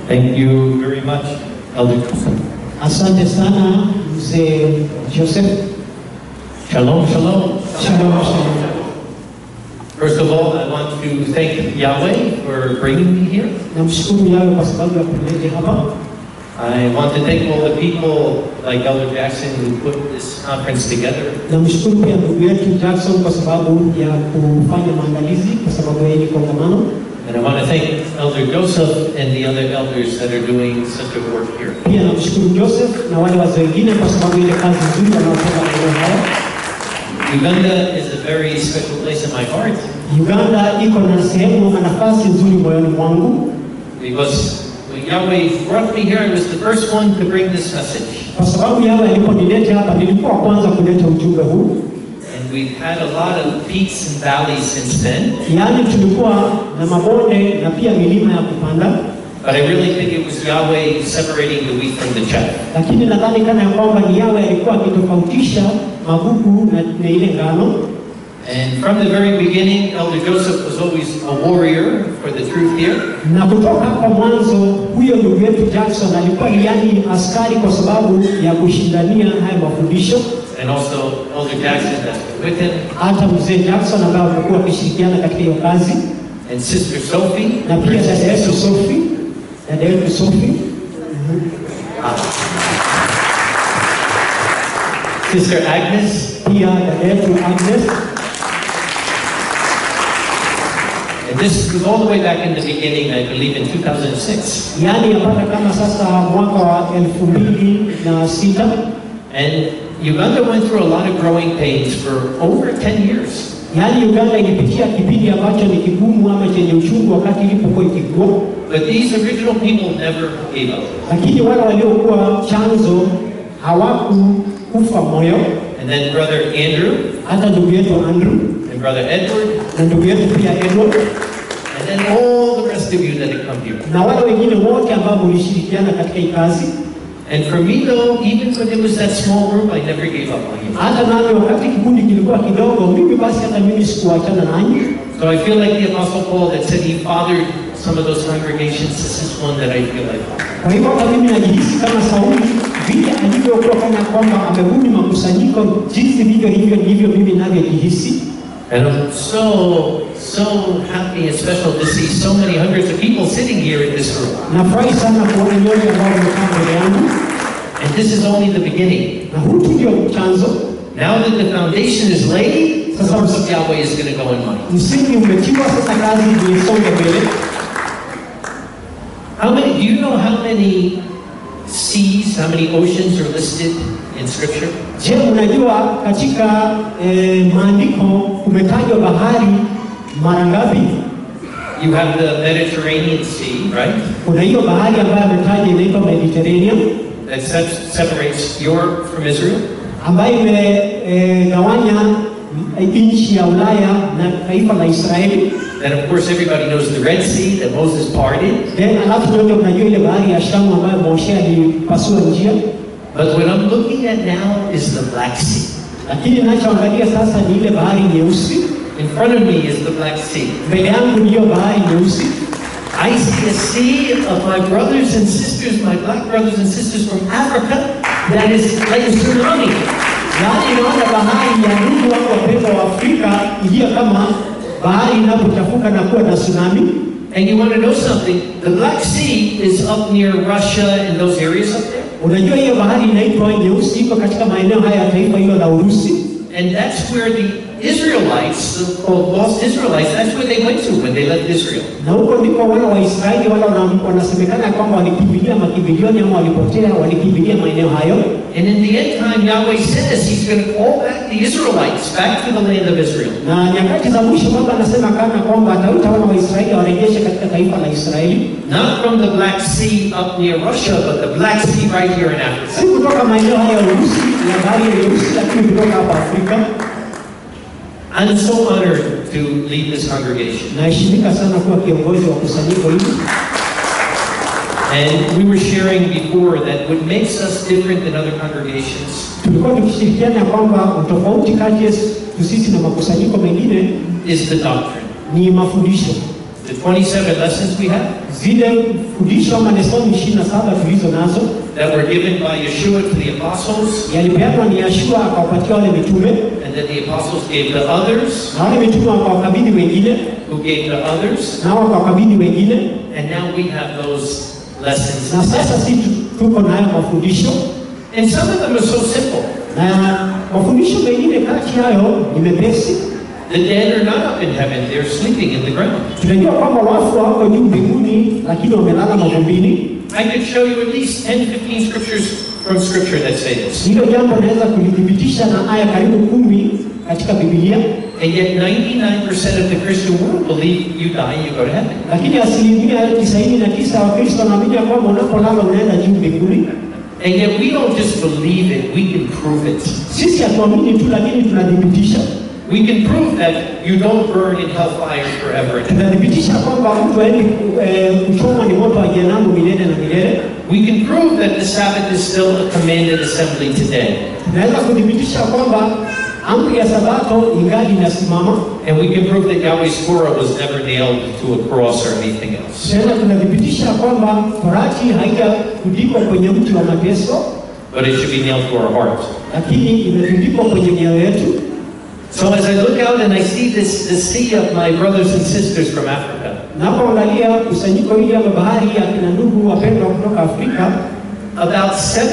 Thank you very much, Elder Joseph. Asante sana mzee Joseph. Shalom, shalom. Shalom, shalom. First of all, I want to thank Yahweh for bringing me here. Namshukuru Yawe kwa sababu ya kunileta hapa. I want to thank all the people like Elder Jackson who put this conference together. Namshukuru pia ndugu yetu Jackson kwa sababu ya kufanya maandalizi kwa sababu ya hili kongamano. And I want to thank Elder Joseph and the other elders that are doing such a work here. Pia namshukuru Joseph na wale wazee wengine kwa sababu ile kazi nzuri wanaofanya maeneo haya. Uganda is a very special place in my heart Uganda iko na sehemu na nafasi nzuri moyoni mwangu because when Yahweh brought me here, I was the first one to bring this message. kwa sababu Yawe aliponileta hapa, nilikuwa wa kwanza kuleta ujumbe huu. And we've had a lot of peaks and valleys since then. Yaani tulikuwa na mabonde na pia milima ya kupanda, But I really think it was Yahweh separating the wheat from the chaff. lakini nadhani kana ya kwamba ni Yawe alikuwa akitofautisha magugu na, na ile ngano. And from the very beginning, Elder Joseph was always a warrior for the truth here. Na kutoka hapo mwanzo, huyo ndugu yetu Jackson alikuwa ni yani askari kwa sababu ya kushindania haya mafundisho. And also Elder Jackson that's been with him. Hata mzee Jackson ambaye amekuwa akishirikiana katika hiyo kazi, And Sister Sophie. na pia dada yetu Sophie, dada yetu Sophie Sister Agnes. pia dada yetu Agnes And this was all the way back in the beginning, I believe in 2006. yaani yapata kama sasa mwaka wa elfu mbili na sita And Uganda went through a lot of growing pains for over 10 years. yaani Uganda ilipitia kipindi ambacho ni kigumu ama chenye uchungu wakati ilipokuwa ikikua, But these original people never gave up. lakini wale waliokuwa chanzo hawakukufa moyo. And then Brother Andrew Hata ndugu yetu Andrew and Brother Edward, na ndugu yetu pia Edward and then all the rest of you that have come here. na wale wengine wote ambao mulishirikiana katika hii kazi. And for me though, even when it was that small group, I never gave up on you. Hata nami wakati kikundi kilikuwa kidogo, mimi basi hata mimi sikuachana nanyi. So I feel like the Apostle Paul that said he fathered some of those congregations. This is one that I feel like. Kwa hivyo hata mimi najihisi kama Sauli vile alivyokuwa kana kwamba amerudi makusanyiko, jinsi vivyo hivyo ndivyo mimi navyojihisi. And I'm so, so happy and special to see so many hundreds of people sitting here in this room. Nafurahi sana kuona nyote ambao mmekaa mbele yangu, And this is only the beginning. na huu tu ndio chanzo. Now that the foundation is laid, the work of Yahweh is going to go in money. Msingi umetiwa, sasa kazi iisonge mbele. How many, do you know how many seas, how many oceans are listed in Scripture? Je, unajua katika eh, maandiko kumetajwa bahari mara ngapi? You have the Mediterranean Sea, right? Kuna hiyo bahari ambayo ametaja inaitwa Mediterranean That sep- separates Europe from Israel. ambayo imegawanya nchi ya Ulaya na taifa la Israeli. Then, of course, everybody knows the Red Sea that Moses parted. Then alafu ndio unajua ile bahari ya Shamu ambayo Moshe alipasua njia, But what I'm looking at now is the Black Sea. lakini ninachoangalia sasa ni ile bahari nyeusi. In front of me is the Black Sea. Mbele yangu ni hiyo bahari nyeusi. I see a sea of my brothers and sisters, my black brothers and sisters from Africa, that is like a tsunami. Yaani naona bahari ya ndugu wangu wapendwa wa Afrika iliyo kama bahari inapochafuka na kuwa na tsunami. And you want to know something? The Black Sea is up near Russia and those areas up there. Unajua hiyo bahari inaitwa nyeusi, iko katika maeneo haya ya taifa hilo la Urusi, And that's where the Israelites, the called lost Israelites, that's where they went to when they left Israel. na huko ndipo wana wa Israeli wale wana- wanasemekana ya kwamba walikimbilia makimbilioni ama walipotea, walikimbilia maeneo hayo. And in the end time, Yahweh says He's going to call back the Israelites back to the land of Israel. Na nyakati za mwisho Baba anasema kana kwamba ataita wana wa Israeli warejeshe katika taifa la Israeli, Not from the Black Sea up near Russia, but the Black Sea right here in Africa. si kutoka maeneo haya ya Urusi ya bahari ya Urusi, lakini kutoka hapa Afrika. I'm so honored to lead this congregation. Naheshimika sana kuwa kiongozi wa kusanyiko hili, And we were sharing before that what makes us different than other congregations tulikuwa tukishirikiana ya kwamba utofauti kati yetu sisi na makusanyiko mengine is the doctrine. ni mafundisho. the 27 lessons we have zile fundisho ama lesoni ishirini na saba tulizo nazo that were given by Yeshua to the apostles, yalipeanwa ni Yashua akawapatia wale mitume and then the apostles gave to others, na wale mitume wakawakabidhi wengine who gave to others, nao wakawakabidhi wengine, and now we have those lessons. na sasa si tu- tuko nayo mafundisho And some of them are so simple. na mafundisho mengine kati yayo ni mepesi. The dead are not up in heaven, they're sleeping in the ground. Tunajua kwamba wafu wako juu mbinguni, lakini wamelala mavumbini. I could show you at least 10, 15 scriptures from scripture that say this. Hilo jambo naweza kulithibitisha na aya karibu kumi katika Biblia, And yet 99% of the Christian world believe you die and you go to heaven. lakini asilimia tisaini na tisa ya Wakristo wanaamini ya kwamba unapolala unaenda juu mbinguni. And yet we don't just believe it, we can prove it. Sisi hatuamini tu, lakini tunathibitisha. We can prove that you don't burn in hellfire forever. and ever. Tunathibitisha kwamba mtu aendi eh, kuchomwa ni moto wa jehanamu milele na milele. We can prove that the Sabbath is still a commanded assembly today. Tunaweza kuthibitisha kwamba amri ya Sabato ingali inasimama. And we can prove that Yahweh's Torah was never nailed to a cross or anything else. Tena tunathibitisha kwamba Torati haijatundikwa kwenye mti wa mateso, But it should be nailed to our heart. lakini imetundikwa kwenye mioyo yetu. So as I look out and I see this, this sea of my brothers and sisters from Africa, Napoangalia kusanyiko hili ama bahari ya kina ndugu wapendwa kutoka Afrika, about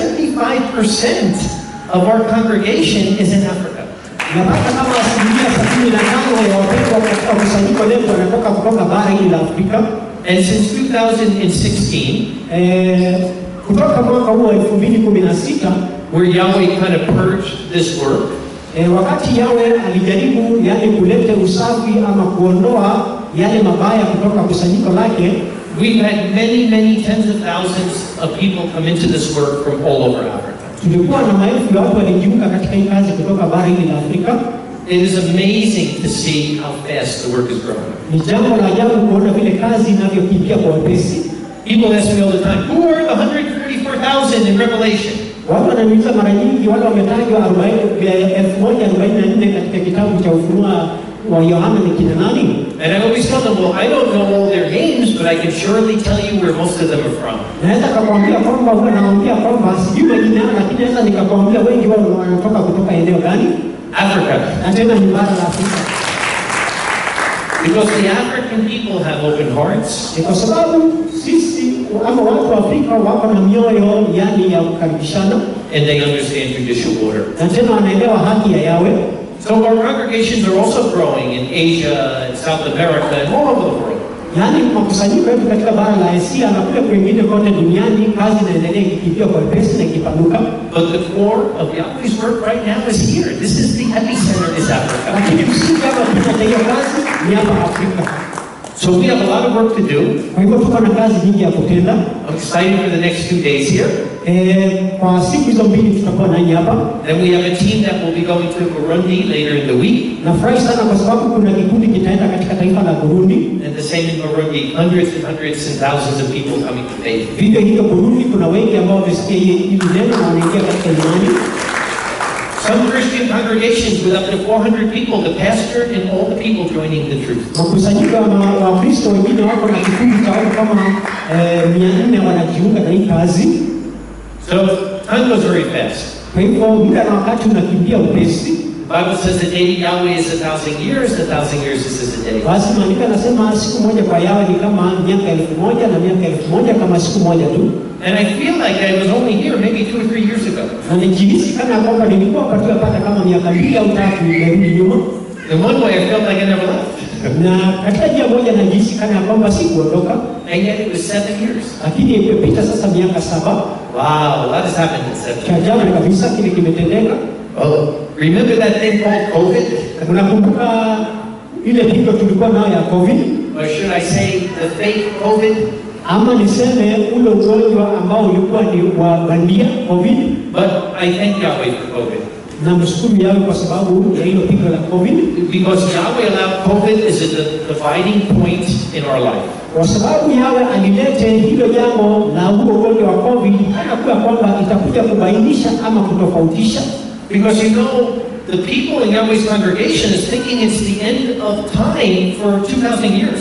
75% of our congregation is in Africa. napata kama asilimia sabini na tano ya wapendwa katika kusanyiko letu wanatoka kutoka bara hili la Afrika. And since 2016, Eh, kutoka mwaka huu wa elfu mbili kumi na sita where Yahweh kind of purged this work, E, wakati yawe alijaribu yani kuleta usafi ama kuondoa yale mabaya kutoka kusanyiko lake, we've had many, many tens of thousands of people come into this work from all over Africa. tulikuwa na maelfu ya watu walijiunga katika hii kazi kutoka bara hili la Afrika. It is amazing to see how fast the work is growing. Ni jambo la ajabu kuona vile kazi inavyokimbia kwa wepesi. People ask me all the time, who are the 144,000 in Revelation? Watu wananiuliza mara nyingi, wale wametajwa arobaini- eh, elfu moja arobaini na nne katika kitabu cha Ufunuo wa Yohana ni kina nani? And I always tell them, well, I don't know all their names, but I can surely tell you where most of them are from. Naweza kakwambia kwamba huwa naambia kwamba sijui majina yao, lakini naweza nikakwambia wengi wao wanatoka kutoka eneo gani, Africa. na tena ni bara la Afrika. Because the African people have open hearts, Ni kwa sababu sisi ama watu wa Afrika wako na mioyo yani ya kukaribishana and they understand judicial order. na tena wanaelewa haki ya yawe. So our congregations are also growing in Asia and South America and all over the world. Yaani makusanyiko yetu katika bara la Asia na kule kwingine kote duniani, kazi inaendelea ikikimbia kwa wepesi na ikipanuka, But the core of Yahweh's work right now is here. This is the epicenter is Africa. lakini msingi ama kina cha hiyo kazi ni hapa Afrika. So we have a lot of work to do. Kwa hivyo tuko na kazi nyingi ya kutenda. I'm excited for the next few days here. Eh, kwa siku hizo mbili tutakuwa nanyi hapa. Then we have a team that will be going to Burundi later in the week. Nafurahi sana kwa sababu kuna kikundi kitaenda katika taifa la Burundi. And the same in Burundi, hundreds and hundreds and thousands of people coming to faith. Vivyo hivyo Burundi, kuna wengi ambao wamesikia hii hili neno na wanaingia katika imani. Some Christian congregations with up to 400 people, the pastor and all the people joining the truth. Makusanyiko ya ma- Wakristo wengine wako na kikundi cha watu kama eh, mia nne wanajiunga na hii kazi. So time goes very fast. Kwa hivyo muda na wakati unakimbia upesi. The Bible says the day Yahweh is a thousand years, a thousand years is as a day. Basi maandiko yanasema siku moja kwa yawe ni kama miaka elfu moja na miaka elfu moja kama siku moja tu, And I feel like I was only here maybe two or three years ago. na nijihisi kana kwamba nilikuwa katika pata kama miaka mbili au tatu nimerudi nyuma, In one way, I felt like I never left. na katika njia moja najihisi kana kwamba sikuondoka, And yet it was seven years. lakini imepita sasa miaka saba. Wow, a lot has happened in seven Cha years. ajabu kabisa kile kimetendeka. Oh, remember that thing called COVID? Unakumbuka ile pigo tulikuwa nayo ya COVID, Or should I say the fake COVID? ama niseme ule ugonjwa ambao ulikuwa ni wa bandia COVID, But I thank Yahweh for COVID. na mshukuru yawe kwa sababu ya hilo pigo la COVID, Because Yahweh allowed COVID as a di- dividing point in our life. kwa sababu yawe alilete hilo jambo la huo ugonjwa wa COVID, hata kuwa kwamba itakuja kubainisha ama kutofautisha, Because you know, the people in Yahweh's congregation is thinking it's the end of time for 2,000 years.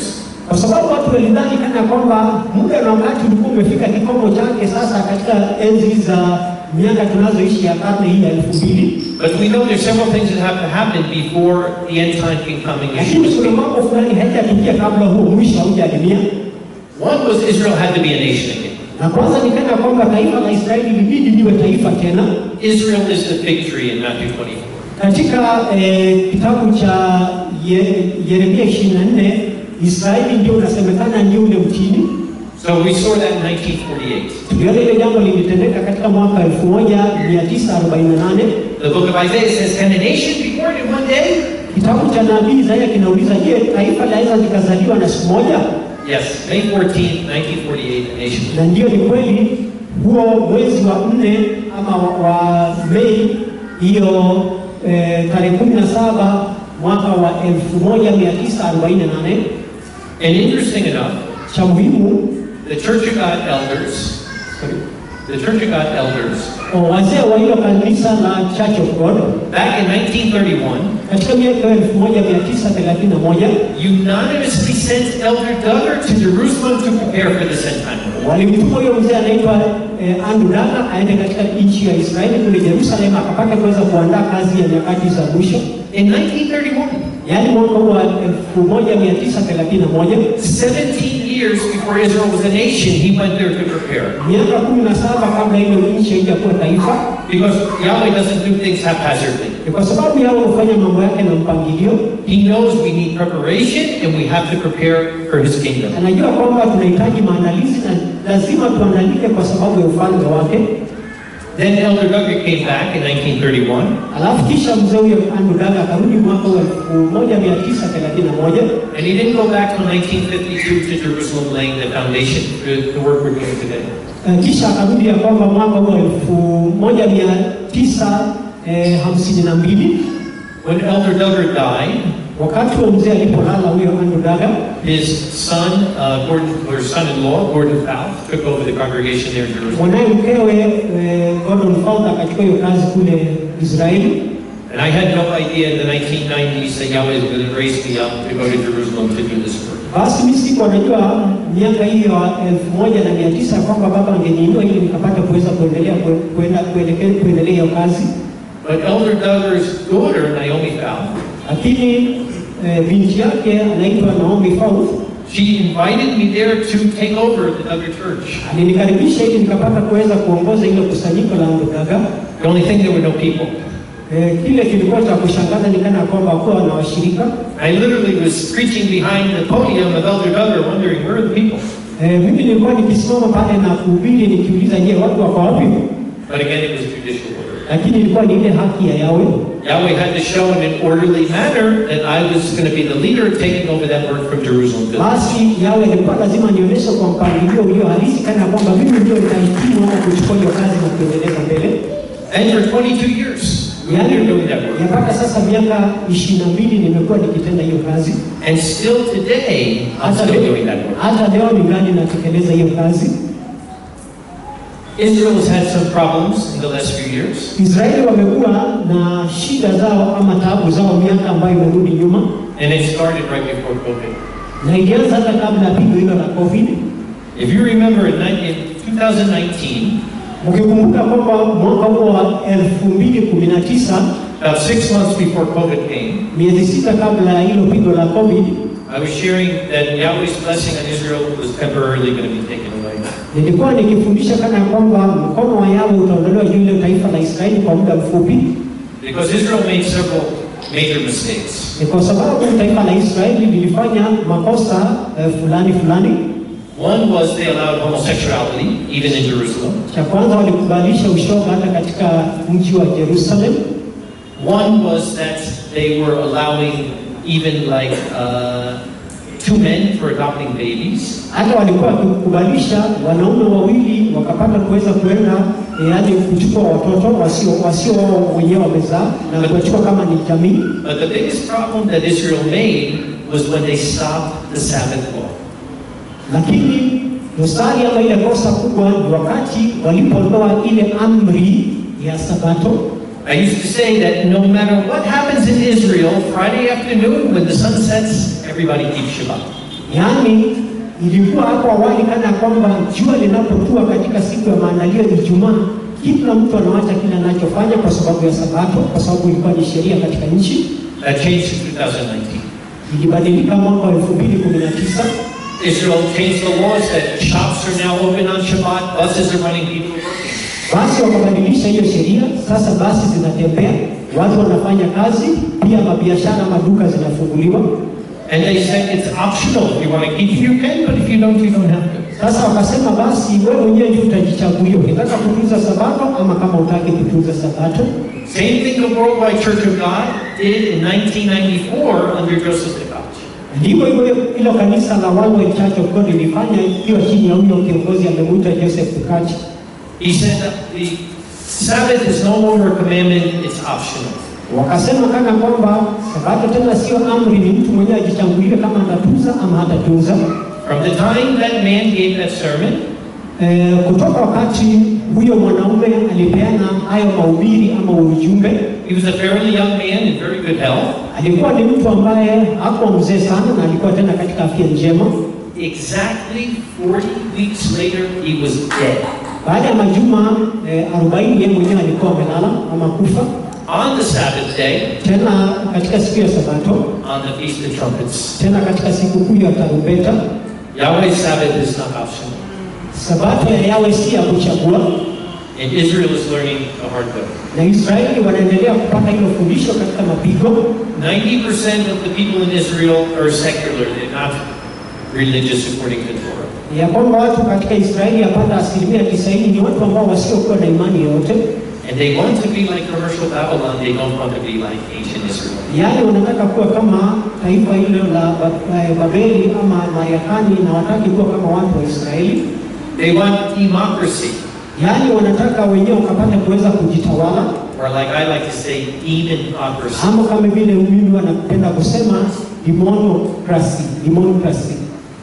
kwa sababu watu walidhani kana kwamba muda na wakati ulikuwa umefika kikomo chake sasa katika enzi za miaka tunazoishi ya karne hii ya elfu mbili But we know there's several things that have to happen before the end time can come and lakini Yeshua kuna speak. mambo fulani haijatukia kabla huo mwisho haujatimia. One was Israel had to be a nation again. Na kwanza ni kana kwamba taifa la Israeli libidi liwe taifa tena. Israel is the fig tree in Matthew 24. Katika eh, kitabu cha Ye- Yeremia 24 Israeli ndio unasemekana ni ule mtini. So we saw that in 1948. Tuliona ile jambo lilitendeka katika mwaka 1948. The book of Isaiah says, Can a nation be born in one day? Kitabu cha nabii Isaya kinauliza, je, taifa laweza likazaliwa na siku moja? Yes, May 14th, 1948, a nation. Na ndio ni kweli, huo mwezi wa nne ama wa, wa Mei hiyo eh, tarehe kumi na saba mwaka wa 1948 And interesting enough, cha muhimu the Church of God elders, the Church of God elders, o, wazee wa hilo kanisa la Church of God back in 1931, katika miaka 1931 unanimously sent Elder Duggar to Jerusalem to prepare for the end time. walimtuma huyo mzee anaitwa eh, Andrew Daga aende katika nchi ya Israeli kule Yerusalemu akapata kuweza kuandaa kazi ya nyakati za mwisho, In 1931, yaani mwaka huu wa 1931 17 years before Israel was a nation, he went there to prepare. miaka kumi na saba kabla ile nchi haijakuwa taifa, Because Yahweh doesn't do things haphazardly. ni kwa sababu yao hufanya mambo yake na mpangilio. He knows we need preparation and we have to prepare for his kingdom. Anajua kwamba tunahitaji maandalizi na lazima tuandalike kwa sababu ya ufalme wake. Then Elder Duggar came back in 1931 Alafu kisha mzee huyo Andrew Daga akarudi mwaka wa 1931 and he didn't go back till 1952 to Jerusalem laying the foundation for the work we're doing today. Eh, kisha akarudi ya kwamba mwaka huo elfu moja mia tisa eh, hamsini na mbili When Elder Duggar died, wakati wa mzee alipolala huyo Andrew Daga, his son, uh, Gordon, or son-in-law, Gordon Fouth, took over the congregation there in Jerusalem. mwanaye mkewe eh, Gordon Fowler akachukua hiyo kazi kule Israeli. And I had no idea in the 1990s that Yahweh was going to raise me up to go to Jerusalem to do this work. Basi mimi sikuwa najua miaka hiyo ya elfu moja na mia tisa kwamba baba angeniinua ili nikapata kuweza kuendelea kue- kuenda kuelekea kuendelea hiyo kazi, But Elder Duggar's daughter, Naomi Fouth, lakini eh, binti yake anaitwa Naomi Fowler she invited me there to take over the Duggar Church. alinikaribisha ili nikapata kuweza kuongoza ile kusanyiko la Andrew Daga. The only thing, there were no people. Eh, kile kilikuwa cha kushangaza ni kana kwamba hakuwa na washirika. I literally was preaching behind the podium of Elder Duggar, wondering, where are the people? Eh, mimi nilikuwa nikisimama pale na kuhubiri nikiuliza, je, watu wako wapi? But again, it was judicial order. Lakini ilikuwa ni ile haki ya Yawe. Yahweh had to show in an orderly manner that I was going to be the leader taking over that work from Jerusalem. to Basi Yawe ilikuwa lazima nionyeshe kwa mpangilio ulio halisi, kana kwamba mimi ndio nitahitimu ama kuchukua hiyo kazi na kuendeleza mbele. And for 22 years, we were doing that work. mpaka sasa miaka ishirini na mbili nimekuwa nikitenda hiyo kazi, And still today, I'm hata still leo, doing that work. hata leo ningali natekeleza hiyo kazi. Israel has had some problems in the last few years. Israeli wamekuwa na shida zao ama taabu zao miaka ambayo imerudi nyuma, And it started right before COVID. na ilianza hata kabla ya pigo hilo la COVID. If you remember in, ni- in 2019, Mkikumbuka kwamba mwaka huo wa elfu mbili kumi na tisa about six months before COVID came, miezi sita kabla ya hilo pigo la COVID, I was sharing that Yahweh's blessing on Israel was temporarily going to be taken away. nilikuwa nikifundisha kana ya kwamba mkono wa Yawe utaondolewa juu ile taifa la Israeli kwa muda mfupi. Because Israel made several major mistakes. Ni kwa sababu taifa la Israeli lilifanya makosa eh, fulani fulani. One was they allowed homosexuality, even in Jerusalem. Cha kwanza walikubalisha ushoga hata katika mji wa Jerusalem. One was that they were allowing even like uh, two men for adopting babies. Hata walikuwa wakikubalisha wanaume wawili wakapata kuweza kuenda eh, yaani kuchukua watoto wasio wasio wao wenyewe wamezaa na kuwachukua kama ni jamii. But the biggest problem that Israel made was when they stopped the Sabbath law. Lakini dosari ama ile kosa kubwa ni wakati walipoondoa ile amri ya Sabato. I used to say that no matter what happens in Israel, Friday afternoon when the sun sets, everybody keeps Shabbat. Yaani ilikuwa hapo awali kana kwamba jua linapotua katika siku ya maandalio ya Ijumaa, kila mtu anawacha kile anachofanya kwa sababu ya Sabato, kwa sababu ilikuwa ni sheria katika nchi. That changed in 2019. Ilibadilika mwaka wa 2019 Israel changed the laws that shops are now open on Shabbat, buses are running, people are working. basi wakabadilisha hiyo sheria. Sasa basi zinatembea, watu wanafanya kazi, pia mabiashara, maduka zinafunguliwa. And they said it's optional. If you want to keep it, you can, but if you don't, you don't have to. Sasa wakasema basi wewe mwenyewe ndio utajichagulia, ukitaka kutunza Sabato ama kama utaki kutunza Sabato. Same thing the Worldwide Church of God did in 1994 under Joseph Tkach. Ndivyo hivyo hilo kanisa la Worldwide Church of God lilifanya ikiwa chini ya huyo kiongozi amemwita Joseph Tukachi. He said that the Sabbath is no longer a commandment, it's optional. Wakasema kana kwamba Sabato tena sio amri, ni mtu mwenyewe ajichagulie kama atatunza ama hatatunza. From the time that man gave that sermon, E, kutoka wakati huyo mwanaume alipeana hayo mahubiri ama ujumbe, he was a fairly young man in very good health. alikuwa ni mtu ambaye hakuwa mzee sana na alikuwa tena katika afya njema. Exactly 40 weeks later, he was dead. Baada ya majuma e, 40 yeye mwenyewe alikuwa amelala ama kufa. On the Sabbath day, Tena katika siku ya Sabato, on the Feast of Trumpets, tena katika siku kuu ya tarumbeta, Yahweh's Sabbath is not optional. Sabato ya Yawe si ya kuchagua, And Israel is learning the hard way. na Israeli wanaendelea kupata hilo fundisho katika mapigo. 90% of the people in Israel are secular, they're not religious according to Torah. ya kwamba watu katika Israeli yapata asilimia tisaini ni watu ambao wasiokuwa na imani yoyote, And they want to be like commercial Babylon, they don't want to be like ancient Israel. yaani wanataka kuwa kama taifa hilo la Ba- eh, Babeli ama Marekani, na wataki kuwa kama watu wa Israeli, They want democracy, yaani wanataka wenyewe wakapata kuweza kujitawala, or like I like to say, demonocracy. ama kama vile mimi wanapenda kusema demonocracy. Demonocracy,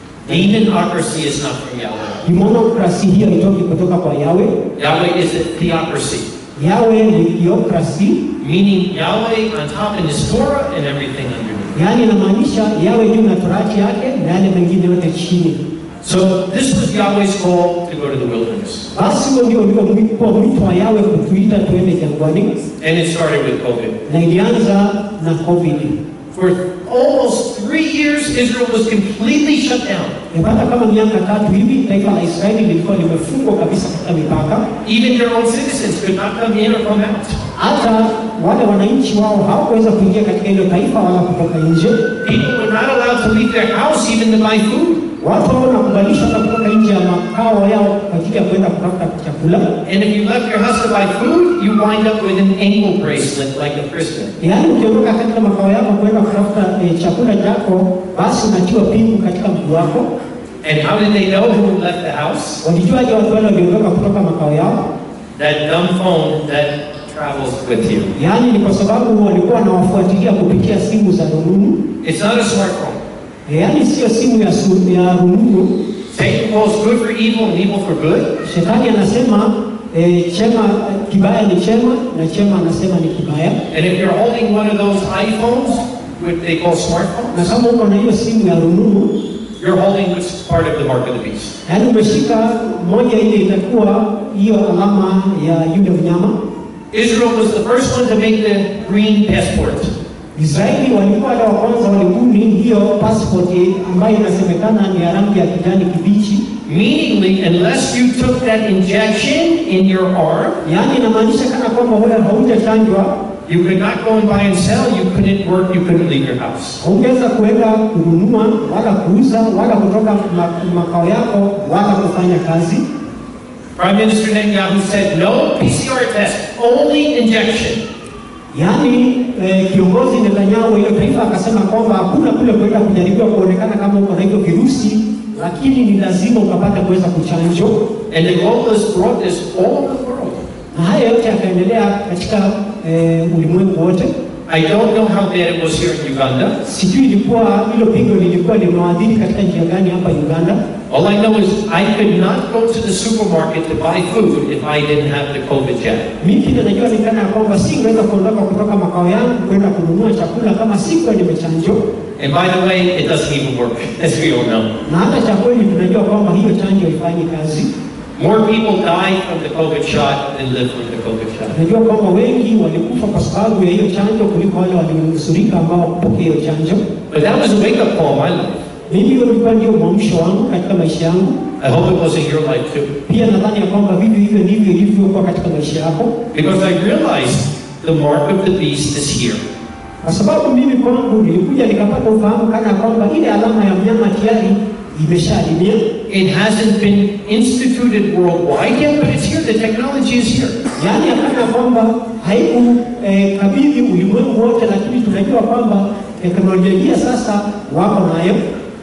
Demonocracy is not from Yahweh. demonocracy hiyo itoki kutoka kwa Yawe. Yahweh is a theocracy, Yawe ni theocracy, meaning Yahweh on top in his Torah and everything underneath. yaani inamaanisha Yawe juu na torati yake na yale mengine yote chini. So this was Yahweh's call to go to the wilderness. Basi huo ndio ulikuwa mwito wa Yawe kutuita tuende jangwani, And it started with COVID. na ilianza na COVID. For almost three years, Israel was completely shut down. Yapata kama miaka tatu hivi taifa la Israeli lilikuwa limefungwa kabisa katika mipaka, Even their own citizens could not come in or come out. hata wale wananchi wao hawakuweza kuingia katika hilo taifa wala kutoka nje. People were not allowed to leave their house even to buy food. Watu hao wanakubalishwa hata kutoka nje ya makao yao kwa ajili ya kwenda kutafuta chakula. And if you left your house to buy food, you wind up with an ankle bracelet like a prisoner. Yaani ukiondoka katika makao yako kwenda kutafuta eh, chakula chako, basi unatiwa pingu katika mguu wako. And how did they know who left the house? Walijuaje watu wale waliondoka kutoka makao yao? That dumb phone that travels with you. Yaani ni kwa sababu walikuwa wanawafuatilia kupitia simu za rununu. It's not a smartphone. Eh, Yaani sio simu ya, su, ya rununu. Satan calls good for evil and evil for good. Shetani anasema eh, chema kibaya ni chema na chema anasema ni kibaya. And if you're holding one of those iPhones, which they call Na smartphones, kama uko na hiyo simu ya rununu, you're holding which part of the mark of the beast. yaani umeshika moja ile itakuwa hiyo alama ya yule mnyama. Israel was the first one to make the green passport. Israeli walikuwa wale wa kwanza walibuni hiyo passport ambayo inasemekana ni ya rangi ya kijani kibichi. Meaningly, unless you took that injection in your arm, Yaani inamaanisha kana kwamba wewe haujachanjwa, you could not go and buy and sell, you couldn't work, you couldn't leave your house. haungeweza kuenda kununua wala kuuza wala kutoka ma- makao yako wala kufanya kazi. Prime Minister Netanyahu said, no PCR test, only injection. Yaani eh, kiongozi Netanyahu ile taifa akasema kwamba hakuna kule kwenda kujaribiwa kuonekana kama uko na hivyo virusi, lakini ni lazima ukapata kuweza kuchanjwa. And the globalists brought this all over the world. Na haya yote yakaendelea katika eh, ulimwengu wote. I don't know how bad it was here in Uganda, Sijui ilikuwa hilo pigo lilikuwa limewadhiri katika njia gani hapa Uganda, All I know is I could not go to the supermarket to buy food if I didn't have the COVID jab. Mimi kile najua ni kana kwamba singeweza kuondoka kutoka makao yangu kwenda kununua chakula kama sikuwa nimechanjwa, And by the way, it doesn't even work, as we all know. na hata cha kweli tunajua kwamba hiyo chanjo haifanyi kazi. More people die from the COVID shot than live from the COVID shot. Tunajua kwamba wengi walikufa kwa sababu ya hiyo chanjo kuliko wale walionusurika ambao kupokea hiyo chanjo. But that was a wake-up call in my life. Mimi hiyo ilikuwa ndio mwamsho wangu katika maisha yangu. I hope it was in your life too. Pia nadhani ya kwamba vivyo hivyo ndivyo ilivyokuwa katika maisha yako, Because I realized the mark of the beast is here. kwa sababu mimi kwangu nilikuja nikapata ufahamu kana kwamba ile alama ya mnyama tayari imeshaadimia. It hasn't been instituted worldwide yet, but it's here. The technology is here. Yaani hapana kwamba haiku eh, kabidhi ulimwengu wote, lakini tunajua kwamba teknolojia sasa wako nayo.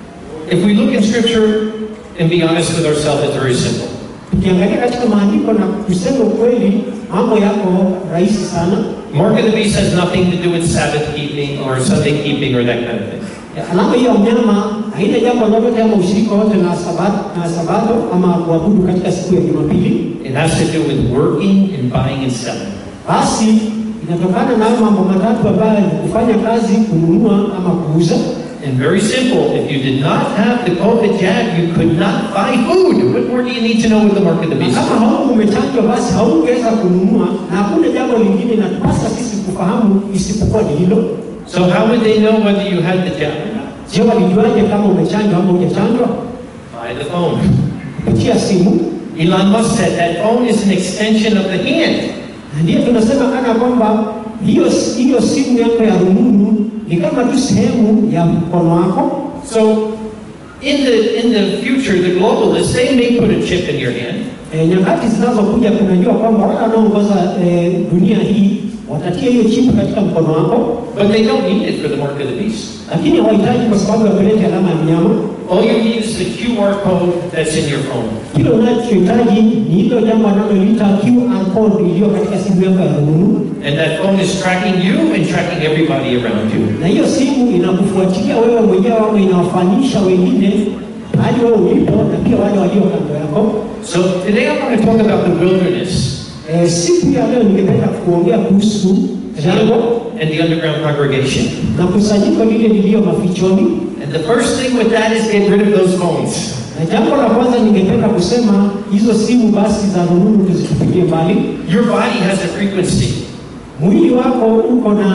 If we look in scripture and be honest with ourselves, it's very simple. Tukiangalia katika maandiko na kusema ukweli, mambo yako rahisi sana. Mark of the beast has nothing to do with Sabbath keeping or Sunday keeping or that kind of thing. Alama hiyo ya mnyama haina jambo lolote ama ushirika wote na sabato, na sabato ama kuabudu katika siku ya Jumapili. It has to do with working and buying and selling. Basi inatokana na hayo mambo matatu ambayo ni kufanya kazi, kununua ama kuuza. And very simple, if you did not have the COVID jab, you could not buy food. What more do you need to know with the mark of the Na beast? kama hauku umechanjwa, basi haungeweza kununua, na hakuna jambo lingine inatupasa sisi kufahamu isipokuwa ni hilo. So how would they know whether you had the jab or not? Je, walijuaje kama umechanjwa ama hujachanjwa? By the phone. Kupitia simu. Elon Musk said that phone is an extension of the hand. Na ndiyo tunasema kana kwamba hiyo hiyo simu yako ya rununu ni kama tu sehemu ya mkono wako. So in the in the future, the globalists they may put a chip in your hand, E, nyakati zinazokuja tunajua kwamba wale wanaoongoza e, dunia hii watatia hiyo chipu katika mkono wako, but they don't need it for the mark of the beast. lakini hawahitaji kwa sababu ya kuleta alama ya mnyama. All you need is the QR code that's in your phone. Kile unachohitaji ni hilo jambo analoliita QR code iliyo katika simu yako ya rununu, And that phone is tracking you and tracking everybody around you. na hiyo simu inakufuatilia wewe mwenyewe ama inawafanisha wengine hadi wewe ulipo na pia wale walio kando yako. So today I want to talk about the wilderness E, siku ya leo ningependa kuongea kuhusu jangwa and the underground congregation. na kusanyiko lile liliyo mafichoni. And the first thing with that is get rid of those phones. Na jambo la kwanza ningependa kusema hizo simu basi za rununu tuzitupilie mbali. Your body has a frequency. Mwili wako uko na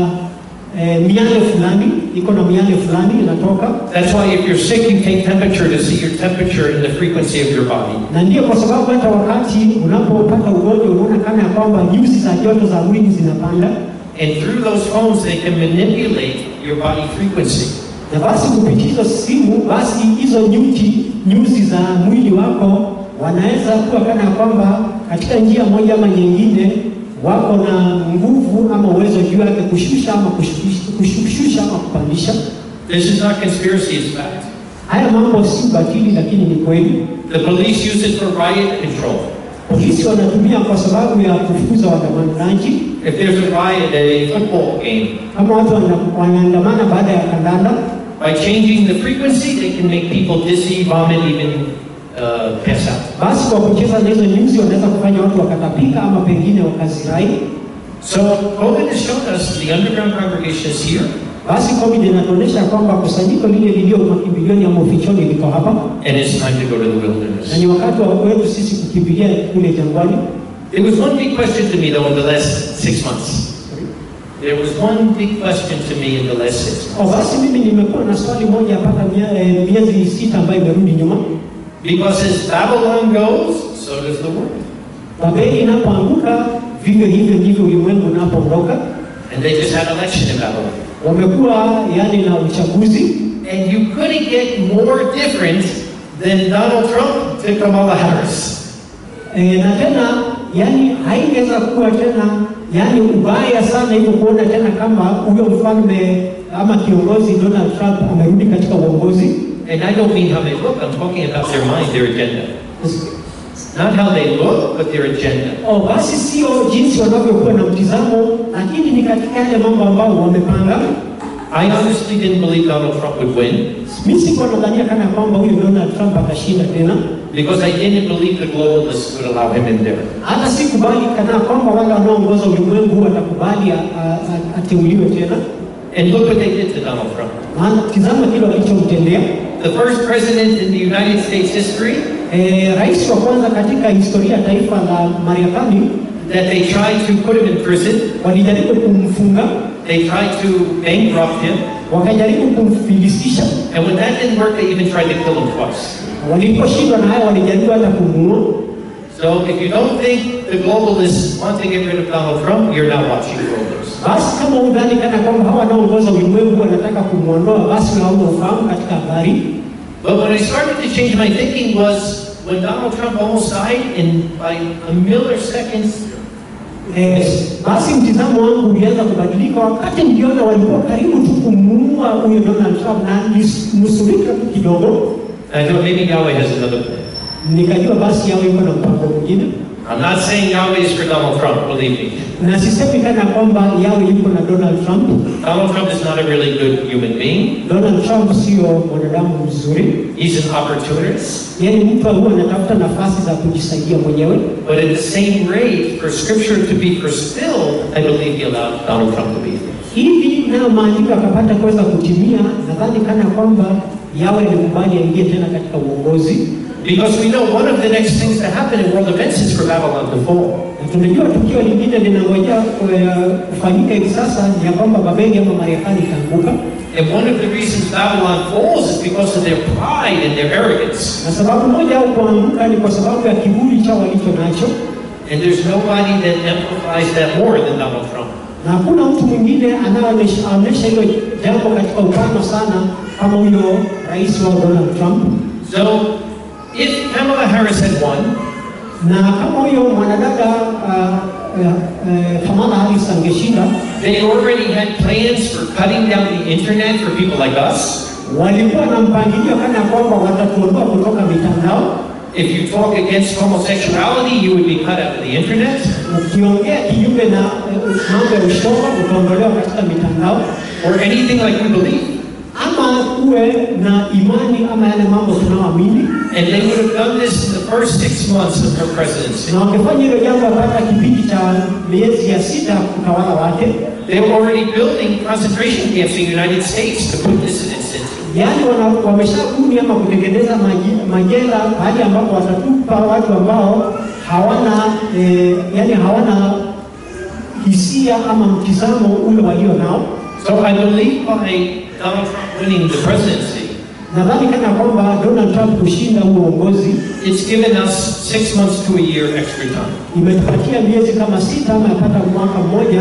eh, miale fulani, iko na miale fulani inatoka, That's why if you're sick, you take temperature to see your temperature and the frequency of your body. na ndio kwa sababu hata wakati unapopata ugonjwa unaona kana ya kwamba nyuzi za joto za mwili zinapanda, And through those phones, they can manipulate your body frequency. na basi kupitia hizo simu, basi hizo nyuzi nyuzi za mwili wako wanaweza kuwa kana ya kwamba katika njia moja ama nyingine wako na nguvu ama uwezo juu yake kushusha ama kushusha, kushusha ama kupandisha. This is not conspiracy, it's fact. Haya mambo si batili, lakini ni kweli. The police use it for riot control. Polisi wanatumia kwa sababu ya kufukuza waandamanaji. If there's a riot at a football game, Kama watu wana- wanaandamana baada ya kandanda, by changing the frequency, they can make people dizzy, vomit, even uh, pass out. basi kwa kucheza na hizo nyuzi wanaweza kufanya watu wakatapika ama pengine wakazirai. So COVID has shown us the underground congregation is here, Basi COVID inatuonyesha kwamba kusanyiko lile lilio makimbilioni ama ufichoni liko hapa, and it's time to go to the na wilderness. ni wakati wa wetu sisi kukimbilia kule jangwani. There was one big question to me, though, in the last six months. There was one big question to me in the last six months. Oh, basi mimi nimekuwa na swali moja mpaka mia- eh, miezi sita ambayo imerudi nyuma. Because as Babylon goes, so does the world. Babeli inapoanguka vivyo hivyo ndivyo ulimwengu unapoondoka. And they just had election in Babylon. Wamekuwa yani na uchaguzi And you couldn't get more different than Donald Trump to Kamala Harris. e, na tena yani haingeweza kuwa tena yani ubaya sana hivyo kuona tena kama huyo mfalme ama kiongozi Donald Trump amerudi katika uongozi. And I don't mean how they look, I'm talking about their mind, their agenda. Not how they look, but their agenda. Oh, basi sio jinsi wanavyokuwa na mtizamo, lakini ni katika yale mambo ambayo wamepanga. I honestly didn't believe Donald Trump would win Mimi sikuwa nadhania kana kwamba huyu Donald Trump atashinda tena, because I didn't believe the globalists would allow him in there. hata sikubali kana kwamba wale wanaoongoza ulimwengu watakubali a- a- a- ateuliwe tena. And look what they did to Donald Trump. Maana tizama kile walichomtendea. The first president in the United States history E, rais wa kwanza katika historia ya taifa la Marekani that they tried to put him in prison, walijaribu kumfunga, they tried to bankrupt him, wakajaribu kumfilisisha, and when that didn't work, they even tried to kill him twice. waliposhindwa na hayo walijaribu hata kumuua. So if you don't think the globalists want to get rid of Donald Trump, you're not watching globalists. Basi kama udhani kana kwamba hawa wanaoongoza ulimwengu wanataka kumwondoa, basi hauna ufahamu katika habari. But when I started to change my thinking was when Donald Trump almost died, in by a milliseconds, Eh, basi mtizamo wangu ulianza kubadilika wakati niliona walikuwa karibu tu kumuua huyo Donald Trump na nusurika tu kidogo, I thought maybe Yahweh has another plan. nikajua basi yao iko na mpango mwingine, I'm not saying Yahweh is for Donald Trump, believe me. na sisemi kana kwamba yawe yuko na Donald Trump. Donald Trump is not a really good human being. Donald Trump sio mwanadamu mzuri, He's an opportunist. yaani mtu huwa anatafuta nafasi za kujisaidia mwenyewe, But at the same rate, for Scripture to be fulfilled, I believe He allowed Donald Trump to be there. hivi nayo maandiko akapata kuweza kutimia. Nadhani kana kwamba yawe alikubali aingie tena katika uongozi Because we know one of the next things to happen in world events is for Babylon to fall. Na tunajua tukio lingine linangojea eh, kufanyika hivi sasa ni ya kwamba Babeli ama Marekani itaanguka, And one of the reasons Babylon falls is because of their pride and their arrogance. na sababu moja au kuanguka ni kwa sababu ya kiburi chao walicho nacho, And there's nobody that amplifies that more than Donald Trump. na hakuna mtu mwingine anayeonyesha hilo jambo katika upano sana kama huyo rais wa Donald Trump. So, if Kamala Harris had won, Na kama huyo mwanadada uh, uh, uh, Kamala Harris angeshinda, they already had plans for cutting down the internet for people like us. walikuwa na mpangilio kana kwamba watatuondoa kutoka mitandao. If you talk against homosexuality, you would be cut out of the internet. Ukiongea kinyume na eh, mambo ya ushoga utaondolewa katika mitandao, or anything like we believe. ama uwe na imani ama yale mambo tunaoamini, And they would have done this in the first six months of her presidency. na wakifanya hilo jambo hata kipindi cha miezi ya sita utawala wake, They were already building concentration camps in the United States to put dissidents into. yaani wana- wameshabuni ama kutengeneza maji- majela mahali ambapo watatupa watu ambao hawana eh, yani hawana hisia ama mtizamo ule walio nao. So I believe by Donald Trump winning the presidency, Nadhani kana kwamba Donald Trump kushinda huo uongozi it's given us six months to a year extra time. imetupatia miezi kama sita ama yapata mwaka mmoja.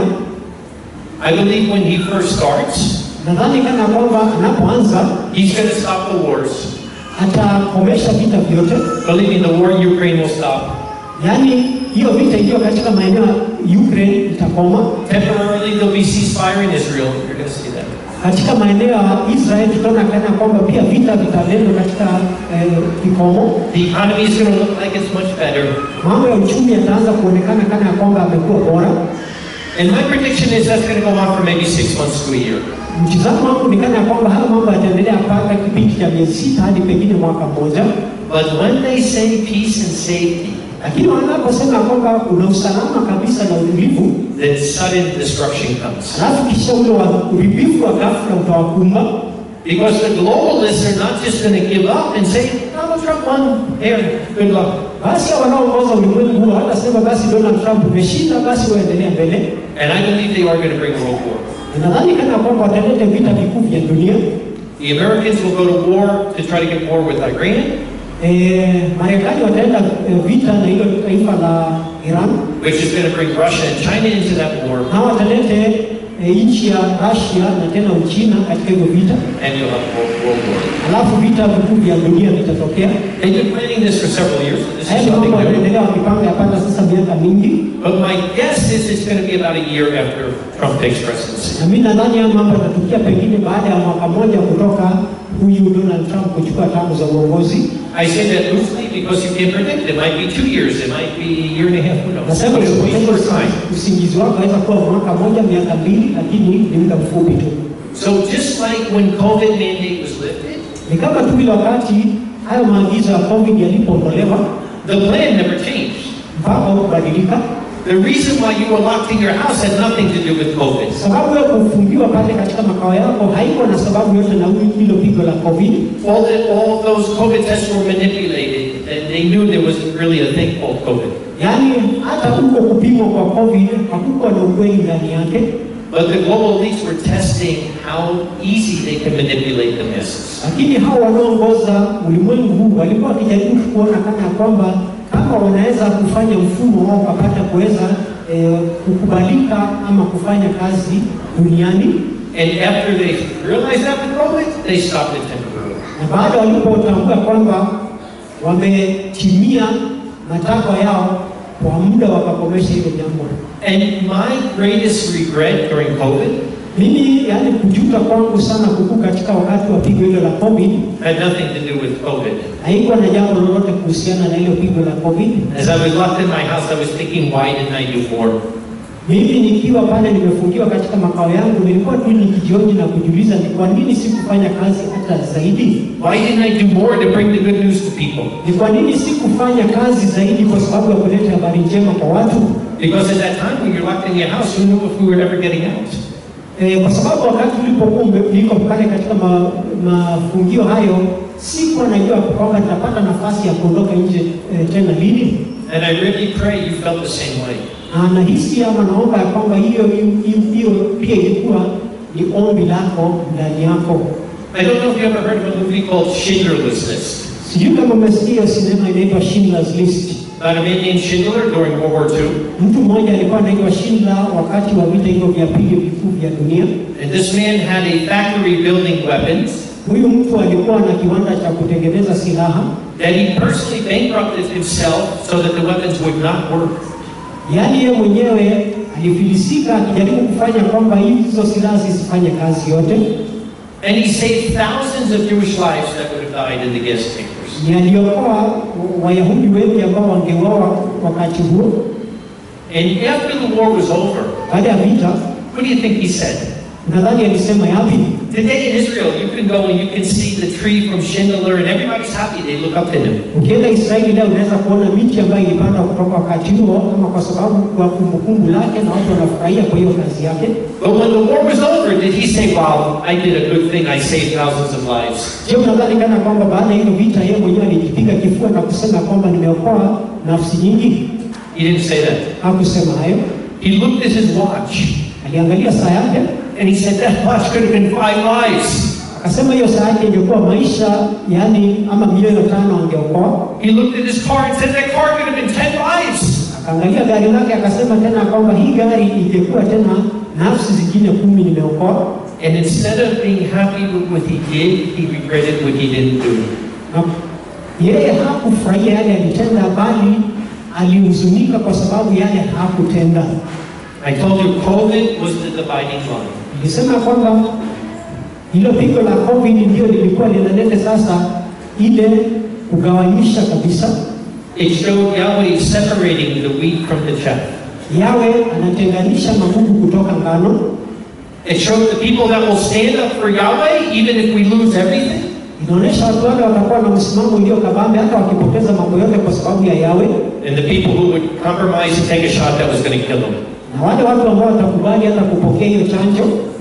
I believe when he first starts, Nadhani kana kwamba anapoanza he's going to stop the wars. atakomesha vita vyote, Believe me, the war in Ukraine will stop. yaani hiyo vita ikiwa katika maeneo ya Ukraine itakoma, Temporarily, there'll be ceasefire in Israel. You're going to see that. katika maeneo ya Israel tutaona kana kwamba pia vita vitaletwa katika eh, kikomo. The economy is going to look like it's much better. Mambo ya uchumi yataanza kuonekana kana kwamba amekuwa bora. And my prediction is that's going to go on for maybe six months to a year. Mtizamo wangu ni kana kwamba haya mambo yataendelea mpaka kipindi cha miezi sita hadi pengine mwaka mmoja, But when they say peace and safety, lakini wanaposema kwamba kuna usalama kabisa na utulivu, then sudden destruction comes. alafu kisha ule wa uharibifu wa ghafla utawakumba Because the globalists are not just going to give up and say, Donald Trump won. Here, good luck. Basi hao wanaoongoza ulimwengu huo hawatasema basi Donald Trump umeshinda, basi waendelea mbele. And I believe they are going to bring a world war. Nadhani kana kwamba wataleta vita vikuu vya dunia. The Americans will go to war to try to get war with Iran, Eh, Marekani wataenda eh, vita na hilo taifa la Iran, which is going to bring Russia and China into that war, na watalete eh, nchi ya Russia na tena Uchina katika hivyo vita, and you'll have a world, world war. alafu vita vikuu vya dunia vitatokea. They've been planning this for several years. This Haya is ni mambo something new. wanaendelea wakipanga yapata sasa miaka mingi, But my guess is it's going to be about a year after Trump takes presidency. na mimi nadhani haya mambo yatatukia pengine baada ya mwaka mmoja kutoka huyu Donald Trump kuchukua tamu za uongozi. I say that loosely because you can't predict. It might be two years, it might be a year and a half, who knows? Nasema But it'll be usipoteze for time. usingizi wako, aweza kuwa mwaka mmoja, miaka mbili, lakini ni muda mfupi tu. So just like when COVID mandate was lifted, Ni kama tu ile wakati hayo maagizo ya COVID yalipoondolewa, the plan never changed. mpaka kubadilika. The reason why you were locked in your house had nothing to do with COVID. Sababu ya kufungiwa pale katika makao yako haiko na sababu yote na hilo pigo la COVID. All, the, all those COVID tests were manipulated, and they knew there wasn't really a thing called COVID. Yaani hata huko kupimwa kwa COVID hakukuwa na ukweli ndani yake, But the global elites were testing how easy they can manipulate the masses. lakini hao wanaoongoza ulimwengu huu walikuwa wakijaribu kuona kana kwamba kama wanaweza kufanya mfumo wao ukapata kuweza eh, kukubalika ama kufanya kazi duniani, And after they realized that with COVID, they stopped it temporarily. na baada walipotambua kwamba wametimia matakwa yao kwa muda, wakakomesha hilo jambo. And my greatest regret during COVID Mimi yani kujuta kwangu sana kukuu katika wakati wa pigo hilo la COVID had nothing to do with COVID. haikuwa na jambo lolote kuhusiana na hilo pigo la COVID. As I was locked in my house, I was thinking, why didn't I do more? Mimi nikiwa pale nimefungiwa katika makao yangu, nilikuwa tu nikijioji na kujiuliza ni kwa nini sikufanya kazi hata zaidi, Why didn't I do more to bring the good news to people? ni kwa nini sikufanya kazi zaidi kwa sababu ya kuleta habari njema kwa watu. Because at that time, when you're locked in your house, who knew if we were ever getting out? E, kwa sababu wakati ulipokuwa ume- niko pale katika ma, mafungio hayo sikuwa najua kwamba nitapata nafasi ya kuondoka nje e, tena lini. And I really pray you felt the same way. Na nahisi ama naomba ya kwamba hiyo hiyo hiyo pia ilikuwa ni ombi lako ndani yako. I don't know if you ever heard of a movie called Schindler's List. Sijui kama umesikia sinema inaitwa Schindler's List. About a man named Schindler during World War II. Mtu mmoja alikuwa anaitwa Schindler wakati wa vita hivyo vya pili vikuu vya dunia. And this man had a factory building weapons Huyu mtu alikuwa na kiwanda cha kutengeneza silaha, that he personally bankrupted himself so that the weapons would not work. yaani yeye mwenyewe alifilisika akijaribu kufanya kwamba hizo silaha zisifanye kazi yote. And he saved thousands of Jewish lives that would have died in the gas chambers. Ni aliokoa Wayahudi wengi ambao wangeuawa wakati huo. And after the war was over, Baada ya vita, what do you think he said? nadhani alisema yapi? Today in Israel, you can go and you can see the tree from Schindler, and everybody's happy. They look up to him. Ukienda Israeli leo unaweza kuona miti ambayo ilipandwa kutoka wakati huo, ama kwa sababu kwa kumbukumbu lake, na watu wanafurahia kwa hiyo kazi yake. But when the war was over, did he say, Wow, I did a good thing, I saved thousands of lives? Je, unadhani kana kwamba baada ya hiyo vita yeye mwenyewe alijipiga kifua na kusema kwamba nimeokoa nafsi nyingi? He didn't say that. Hakusema hayo. He looked at his watch Aliangalia saa yake and he said, That watch could have been five lives. akasema hiyo saa yake ingekuwa maisha, yani ama milioni tano angeokoa. He looked at his car and said, That car could have been ten lives. Akaangalia gari lake akasema tena kwamba hii gari ingekuwa tena nafsi zingine kumi nimeokoa. And instead of being happy with what he did, he regretted what he didn't do. Na yeye hakufurahia yale alitenda, bali alihuzunika kwa sababu yale hakutenda. I told you COVID was the dividing line. Nilisema kwamba hilo pigo la COVID ndio lilikuwa linaleta sasa ile kugawanyisha kabisa. It showed Yahweh separating the wheat from the chaff. Yawe anatenganisha magugu kutoka ngano. It showed the people that will stand up for Yahweh, even if we lose everything. Inaonyesha watu wale watakuwa na msimamo ulio kabambe hata wakipoteza mambo yote kwa sababu ya Yawe, And the people who would compromise and take a shot that was going to kill them. na wale watu ambao watakubali hata kupokea hiyo chanjo.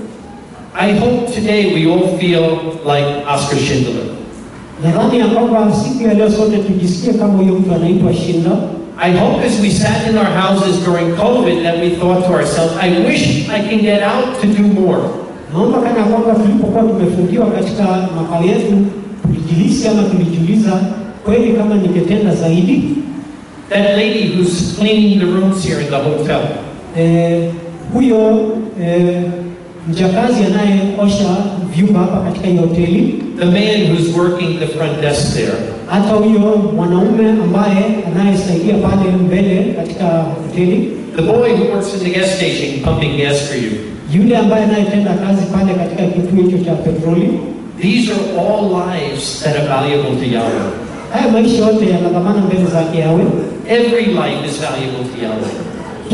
I hope today we all feel like Oscar Schindler. Nadhani ya kwamba siku ya leo sote tujisikie kama huyo mtu anaitwa Schindler. I hope as we sat in our houses during COVID that we thought to ourselves, I wish I can get out to do more. Naomba kana kwamba tulipokuwa tumefungiwa katika makao yetu tulijilisi ama tulijiuliza kweli kama ningetenda zaidi. That lady who's cleaning the rooms here in the hotel, Eh, huyo eh, mjakazi anayeosha vyumba hapa katika hii hoteli, the man who's working the front desk there, hata huyo mwanaume ambaye anayesaidia pale mbele katika hoteli, the boy who works in the gas station pumping gas for you. yule ambaye anayetenda kazi pale katika kituo hicho cha petroli. These are all lives that are valuable to Yahweh. Haya maisha yote yana dhamana mbele zake Yawe. Every life is valuable to Yahweh.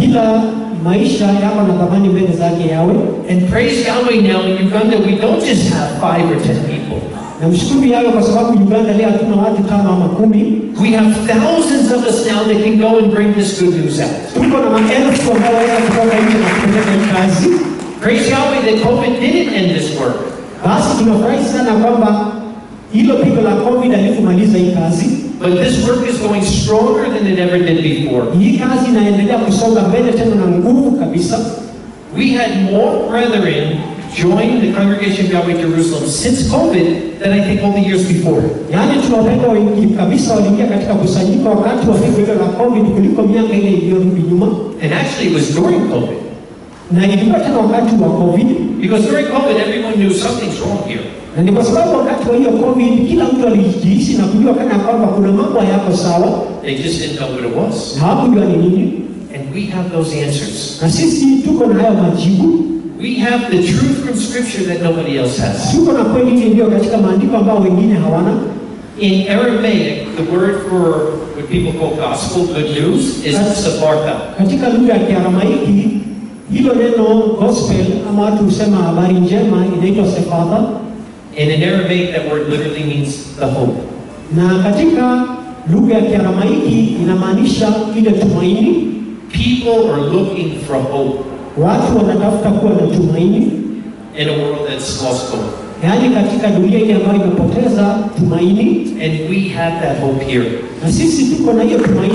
kila maisha yako na thamani mbele zake yawe. And praise Yahweh now in Uganda, we don't just have five or ten people. Na mshukuru yawe kwa sababu Uganda leo hatuna watu tano ama kumi, We have thousands of us now that can go and bring this good news out. tuko na maelfu ambao waweza kutoka nje na kupeleka hii kazi. Praise Yahweh that COVID didn't end this work. Basi tunafurahi sana kwamba hilo pigo la COVID alikumaliza hii kazi. But this work is going stronger than it ever did before. Hii kazi inaendelea kusonga mbele tena na nguvu kabisa. We had more brethren join the congregation of Yahweh Jerusalem since COVID than I think all the years before. Yaani tunawapenda wengi kabisa waliingia katika kusanyiko wakati wa pigo hilo la COVID kuliko miaka ile iliyorudi nyuma, And actually, it was during COVID. na ilikuwa tena wakati wa COVID, Because during COVID, everyone knew something's wrong here. na ni kwa sababu wakati wa hiyo COVID kila mtu alijihisi na kujua kana kwamba kuna mambo hayako sawa They just didn't know what it was. na hawakujua ni nini, And we have those answers. na sisi tuko na hayo majibu, We have the truth from Scripture that nobody else has. tuko na kweli ile iliyo katika maandiko ambao wengine hawana. In Aramaic, the word for what people call gospel, good news, is sabarta. Katika lugha ya Kiaramaiki hilo neno gospel ama watu husema habari njema inaitwa sefadha, And in Aramaic, that word literally means the hope. na katika lugha ya Kiaramaiki inamaanisha ile tumaini. People are looking for hope Watu wanatafuta kuwa na tumaini, in a world that's lost hope. yaani katika dunia ile ambayo imepoteza tumaini, And we have that hope here. na sisi tuko na hiyo tumaini,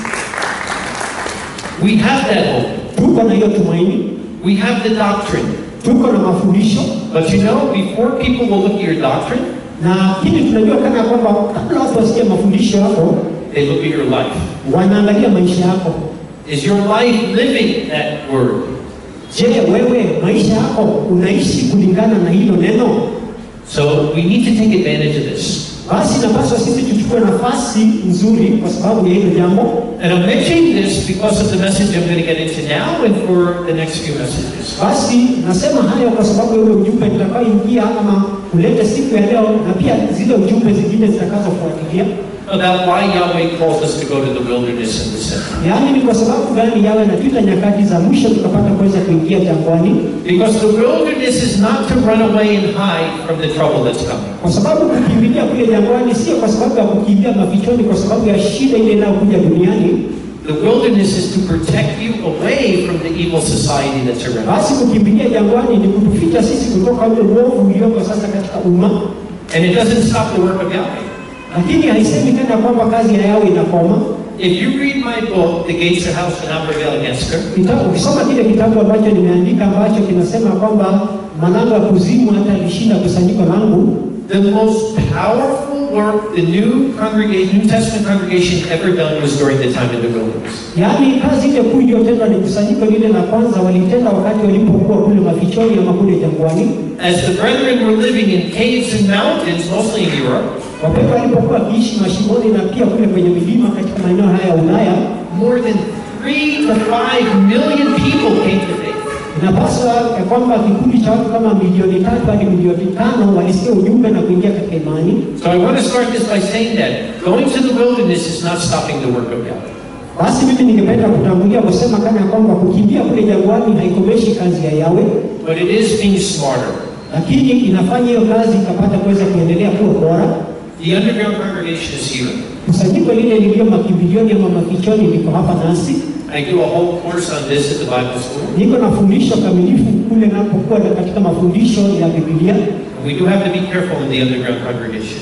We have that hope. tuko na hiyo tumaini, We have the doctrine. tuko na mafundisho But you know, before people will look at your doctrine, na kile tunajua kana kwamba kabla watu wasikie mafundisho yako, they look at your life. wanaangalia maisha yako. Is your life living that word? Je, wewe maisha yako unaishi kulingana na hilo neno? So we need to take advantage of this. Basi napaswa sisi tuchukue nafasi nzuri kwa sababu ya hilo jambo. And I'm mentioning this because of the message I'm going to get into now and for the next few messages. Basi nasema hayo kwa sababu ya ule ujumbe nitakaoingia ama kuleta siku ya leo, na pia zile ujumbe zingine zitakazofuatilia. About why Yahweh calls us to go to the wilderness and the center. Yaani ni kwa sababu gani yawe na tuita nyakati za mwisho tukapata kuweza kuingia jangwani? Because the wilderness is not to run away and hide from the trouble that's coming. Kwa sababu kukimbilia kule jangwani sio kwa sababu ya kukimbia mafichoni, kwa sababu ya shida ile inayokuja duniani. The wilderness is to protect you away from the evil society that's around. Basi kukimbilia jangwani ni kutuficha sisi kutoka ule uovu ulioko sasa katika umma, And it doesn't stop the work of Yahweh. lakini haisemi tena kwamba kazi ya yao inakoma. If you read my book, The Gates of Hell Shall Not Prevail Against Her, Kita- Ukisoma kile kitabu ambacho nimeandika ambacho kinasema kwamba malango ya kuzimu hata lishinda kusanyiko langu, the most powerful work the new congregation, New Testament congregation ever done was during the time in the wilderness. yaani kazi ile kuu iliyotendwa ni kusanyiko lile la kwanza walitenda wakati walipokuwa kule mafichoni ama kule jangwani, As the brethren were living in caves and mountains, mostly in Europe, wapendwa walipokuwa wakiishi mashimoni na pia kule kwenye milima katika maeneo haya ya Ulaya, more than three to five million people came to faith. inapaswa ya kwamba kikundi cha watu kama milioni tatu hadi milioni tano walisikia ujumbe na kuingia katika imani. So I want to start this by saying that going to the wilderness is not stopping the work of God. Basi mimi ningependa kutangulia kusema kana ya kwamba kukimbia kule jangwani haikomeshi kazi ya Yawe, But it is being smarter. lakini inafanya hiyo kazi ikapata kuweza kuendelea kuwa bora. The underground congregation is here. Kusanyiko lile lilio makimbilioni ama mafichoni liko hapa nasi. I do a whole course on this at the Bible school. Niko na fundisho kamilifu kule napokuwa na katika mafundisho ya Biblia. We do have to be careful in the underground congregation.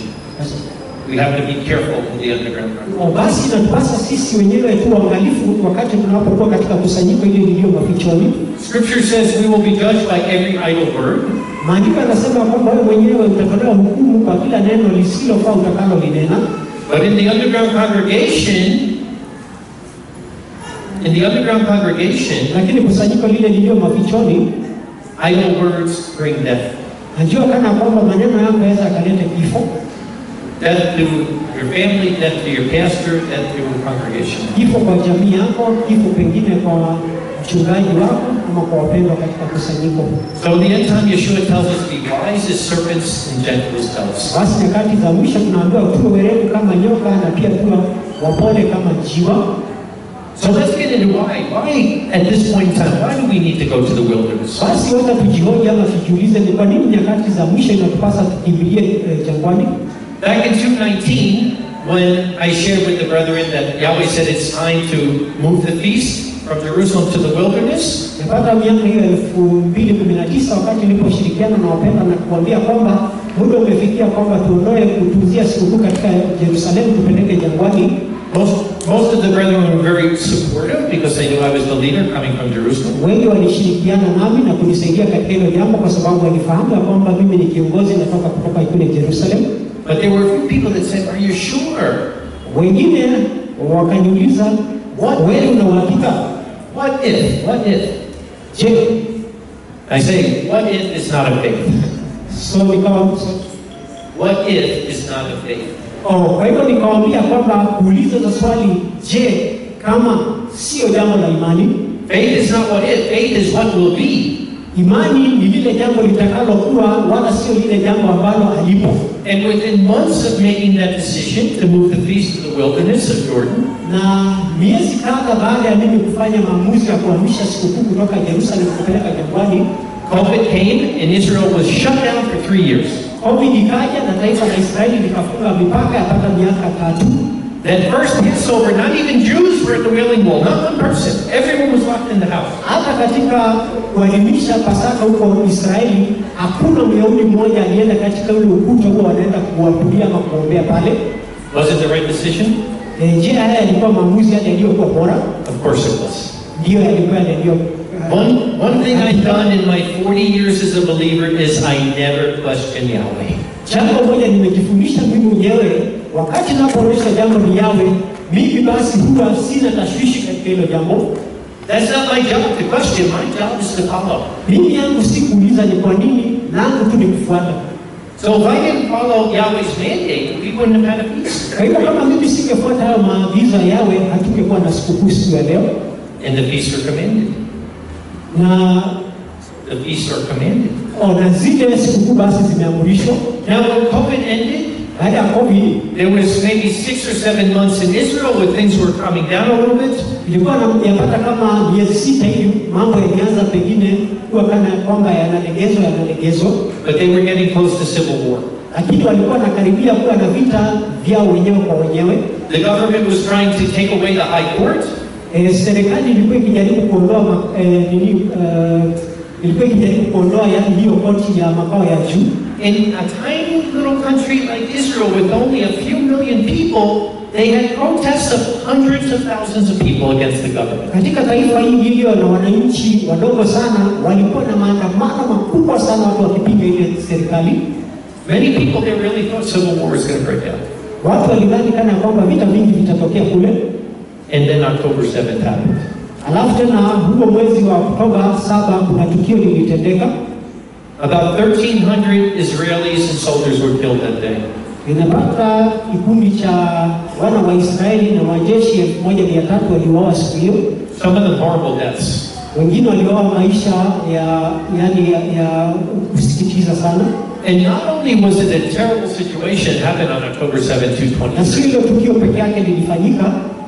We have to be careful in the underground congregation. O, Basi inatupasa sisi wenyewe tu waangalifu wakati tunapokuwa katika kusanyiko ile lilio mafichoni. Scripture says we will be judged by every idle word. Maandiko yanasema kwamba wewe mwenyewe utatolewa hukumu kwa kila neno lisilofaa utakalolinena. But in the underground congregation, in the underground congregation, Lakini kusanyiko lile lilio mafichoni, idle words bring death. najua kana kwamba maneno yako yaweza akaleta kifo, Death to your family, death to your pastor, death to your congregation. kifo kwa jamii yako, kifo pengine kwa mchungaji wako ama kwa wapendwa katika kusanyiko. So in the end time, Yeshua tells us to be wise as serpents and gentle as doves. Basi nyakati za mwisho tunaambiwa tuwe werevu kama nyoka na pia tuwe wapole kama njiwa. So let's get into why. Why, at this point in time, why do we need to go to the wilderness? Basi wacha tujihoji ama tujiulize ni kwa nini nyakati za mwisho inatupasa tukimbilie eh, jangwani. Back in 219, when I shared with the brethren that Yahweh said it's time to move the feast from Jerusalem to the wilderness, Napata miaka hiyo elfu mbili kumi na tisa wakati niliposhirikiana na wapenda na kuambia kwamba muda umefikia kwamba tuondoe kutunzia sikukuu katika Yerusalemu tupeleke jangwani. most, most of the brethren were very supportive because they knew I was the leader coming from Jerusalem. Wengi walishirikiana nami na kunisaidia katika hilo jambo, kwa sababu walifahamu ya kwamba mimi ni kiongozi natoka kutoka kule Jerusalem. But there were a few people that said, Are you sure? Wengine wakaniuliza, wewe una uhakika? What if? What if? Je, I say, What if is not a faith? so nikawa What if is not a faith? oh, kwa hivyo nikawambia kwamba kuuliza za swali, je, kama sio jambo la imani, Faith is not what if, faith is what will be. imani ni lile jambo litakalokuwa, wala sio lile jambo ambalo halipo. And within months of making that decision to move the feast to the wilderness of Jordan, Na miezi kadha baada ya mimi kufanya maamuzi ya kuhamisha sikukuu kutoka Yerusalemu kupeleka jangwani, COVID came and Israel was shut down for three years. COVID ikaja na taifa la Israeli likafunga mipaka yapata miaka tatu. That first Passover, not even Jews were at the Wailing Wall, not one person. Everyone was locked in the house. Hata katika kuadhimisha Pasaka huko Israeli, hakuna Myahudi mmoja alienda katika ule ukuta huo wanaenda kuabudia ama kuombea pale. Was it the right decision? E, je, haya yalikuwa maamuzi yale yaliyokuwa bora? Of course it was. Ndiyo, yalikuwa yaliyo One, one thing I've done in my 40 years as a believer is I never question Yahweh. Jambo moja nimejifundisha mimi mwenyewe, wakati napoonyesha jambo ni yawe, mimi basi huwa sina tashwishi katika hilo jambo. That's not my job to question. My job is to follow. Mimi yangu si kuuliza ni kwa nini, langu tu ni kufuata. So if I didn't follow Yahweh's mandate, we wouldn't have had a feast. Kwa hivyo kama mimi singefuata hayo maagizo ya yawe, hatungekuwa na sikukuu siku ya leo, And the feasts are commanded. na The feasts are commanded. oh, na zile sikukuu basi zimeamrishwa. Now when COVID ended, Baada ya COVID there was maybe six or seven months in Israel where things were coming down a little bit. ilikuwa na- yapata kama miezi sita hivi, mambo yalianza pengine kuwa kana kwamba yanalegezwa yanalegezwa But they were getting close to civil war. lakini walikuwa wanakaribia kuwa na vita vyao wenyewe kwa wenyewe. The government was trying to take away the high court. E, serikali ilikuwa ikijaribu kuondoa ma- e, nini, e, ilikuwa ikijaribu kuondoa yani hiyo koti ya makao ya juu, In a tiny little country like Israel with only a few million people, they had protests of hundreds of thousands of people against the government. katika taifa hili iliyo na wananchi wadogo sana, walikuwa na maandamano makubwa sana, watu wakipinga ile serikali. Many people there really thought civil war was going to break out. Watu walidhani kana kwamba vita vingi vitatokea kule, And then October 7th happened. alafu tena huo mwezi wa Oktoba saba kuna tukio lilitendeka About 1,300 Israelis and soldiers were killed that day. Inapata kikundi cha wana wa Israeli na majeshi elfu moja mia tatu waliuawa siku hiyo. Some of them horrible deaths. Wengine waliuawa maisha ya yani ya, ya kusikitiza sana, And not only was it a terrible situation happened on October 7th, na sio 226, hilo tukio peke yake lilifanyika,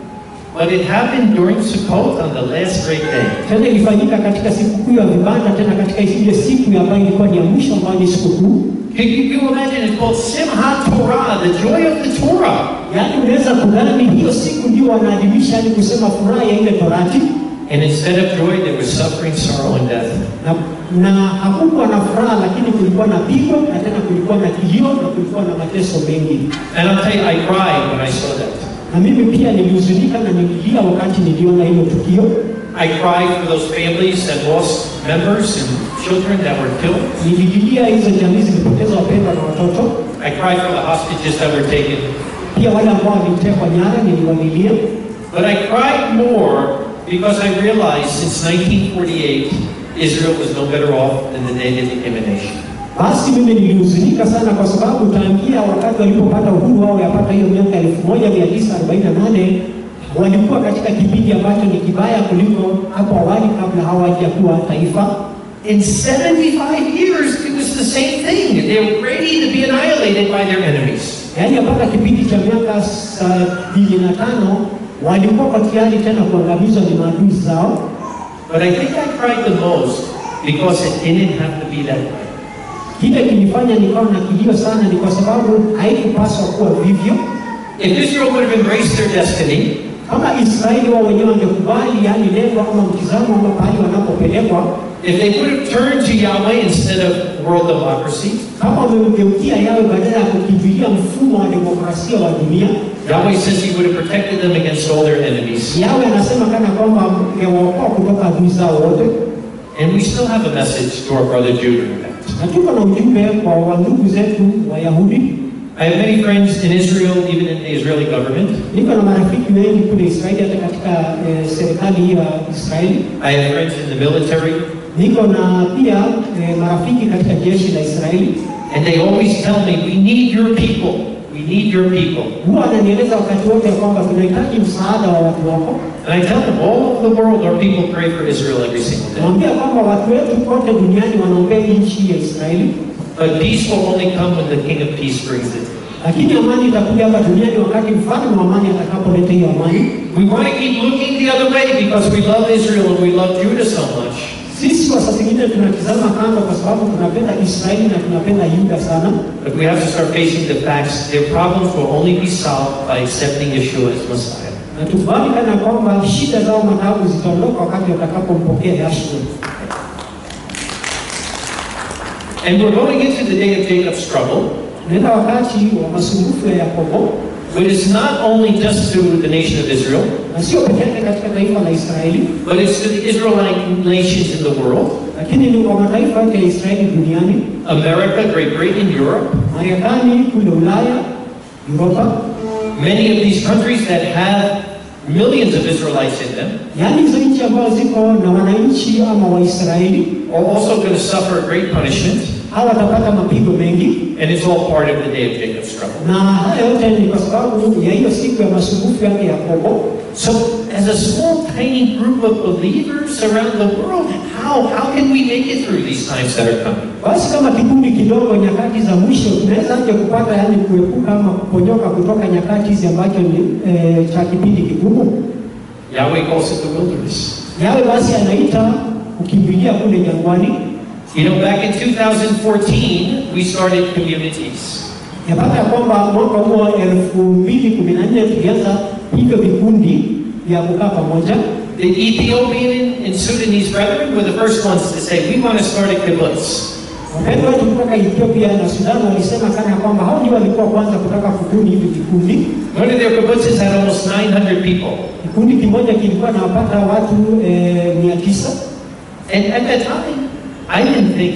but it happened during Sukkot on the last great day. tena ilifanyika katika sikukuu ya vibanda, tena katika ile siku ambayo ilikuwa ni ya mwisho ambayo ni sikukuu. Can you, you imagine it's called Simhat Torah, the joy of the Torah. Yaani unaweza kudhani hiyo siku ndio wanaadhimisha, yani kusema furaha ya ile Torati, And instead of joy, there was suffering, sorrow, and death. na, na hakukuwa na furaha, lakini kulikuwa na pigo na tena kulikuwa na kilio na kulikuwa na mateso mengi. And I'll tell you, I cried when I saw that. Na mimi pia nilihuzunika na nililia wakati niliona hilo tukio. I cried for those families that lost members and children that were killed. Nilililia hizo jamii zilipoteza wapendwa na watoto, I cried for the hostages that were taken. pia wale ambao walitekwa nyara niliwalilia. But I cried more because I realized since 1948, Israel was no better off than the day they became a nation. Basi mimi nilihuzunika sana kwa sababu tangia wakati walipopata uhuru wao yapata hiyo miaka 1948 walikuwa katika kipindi ambacho ni kibaya kuliko hapo awali kabla hawajakuwa taifa. In 75 years, it was the same thing. They were ready to be annihilated by their enemies. Yaani yapata kipindi cha miaka sabini na tano walikuwa kwa tayari tena kuangamizwa ni maadui zao, But I think I cried the most because it didn't have to be that way. kile kilifanya nikawa na kilio sana ni kwa sababu haikupaswa kuwa vivyo. If Israel would have embraced their destiny, Kama Israeli wao wenyewe wangekubali, yani lengo ama mtizamo ama pahali wanapopelekwa, if they would have turned to Yahweh instead of world democracy, kama wamemgeukia yawe badala ya kukimbilia mfumo wa demokrasia wa dunia, Yahweh says He would have protected them against all their enemies. yawe anasema kana kwamba angewaokoa kutoka adui zao wote. And we still have a message to our brother Judah in that. Na tuko na ujumbe kwa wandugu zetu Wayahudi. I have many friends in Israel, even in the Israeli government. Niko na marafiki wengi kule Israeli, hata katika eh, serikali hii ya Israeli. I have friends in the military, Niko na pia eh, marafiki katika jeshi la Israeli. and they always tell me, We need your people. We need your people. Huwa ananieleza wakati wote ya kwamba tunahitaji msaada wa watu wako. And I tell them, all over the world, our people pray for Israel every single day. Naambia kwamba watu wetu kote duniani wanaombea nchi ya Israeli, But peace will only come when the King of Peace brings it. lakini amani itakuja hapa duniani wakati mfalme wa amani atakapoleta hiyo amani. We want to keep looking the other way because we love Israel and we love Judah so much. Sisi wa saa zingine tunatizama kando kwa sababu tunapenda Israeli na tunapenda Yuda sana, But we have to start facing the facts. Their problems will only be solved by accepting Yeshua as Messiah. na tukubali kana kwamba shida zao mataabu zitaondoka wakati watakapompokea Yashua. And we're going into the day of Jacob's struggle, Tunaenda wakati wa masumbufu ya Yakobo, but it's not only just to the nation of Israel, na sio peke yake katika taifa la Israeli, but it's to the Israelite nations in the world lakini ni kwa mataifa yote ya Israeli duniani, America, Great Britain, Europe. Marekani, kule Ulaya, Europa, Many of these countries that have millions of Israelites in them yaani hizo nchi ambazo ziko na wananchi ama Waisraeli are also going to suffer great punishment, hawa watapata mapigo mengi, and it's all part of the day of Jacob's struggle. na haya yote ni kwa sababu ya hiyo siku ya masumbufu yake Yakobo. So, as a small, tiny group of believers around the world, how, how can we make it through these times that are coming? Basi kama kikundi kidogo, nyakati za mwisho, tunaweza aje kupata yani kuepuka ama kuponyoka kutoka nyakati hizi ambacho ni e, cha kipindi kigumu. Yahweh calls it the wilderness. Yawe basi anaita kukimbilia kule jangwani. You know, back in 2014, we started communities. Yapata ya kwamba mwaka huo elfu mbili kumi na nne tulianza hivyo vikundi vya kukaa pamoja. The Ethiopian and Sudanese brethren were the first ones to say, we want to start a kibbutz. Wapendwa wetu kutoka Ethiopia na Sudan walisema kana kwamba hao ndio walikuwa kwanza kutaka kubuni hivi vikundi. One of their kibbutzes had almost 900 people. Kikundi kimoja kilikuwa nawapata watu eh, mia tisa And at that time, I didn't think,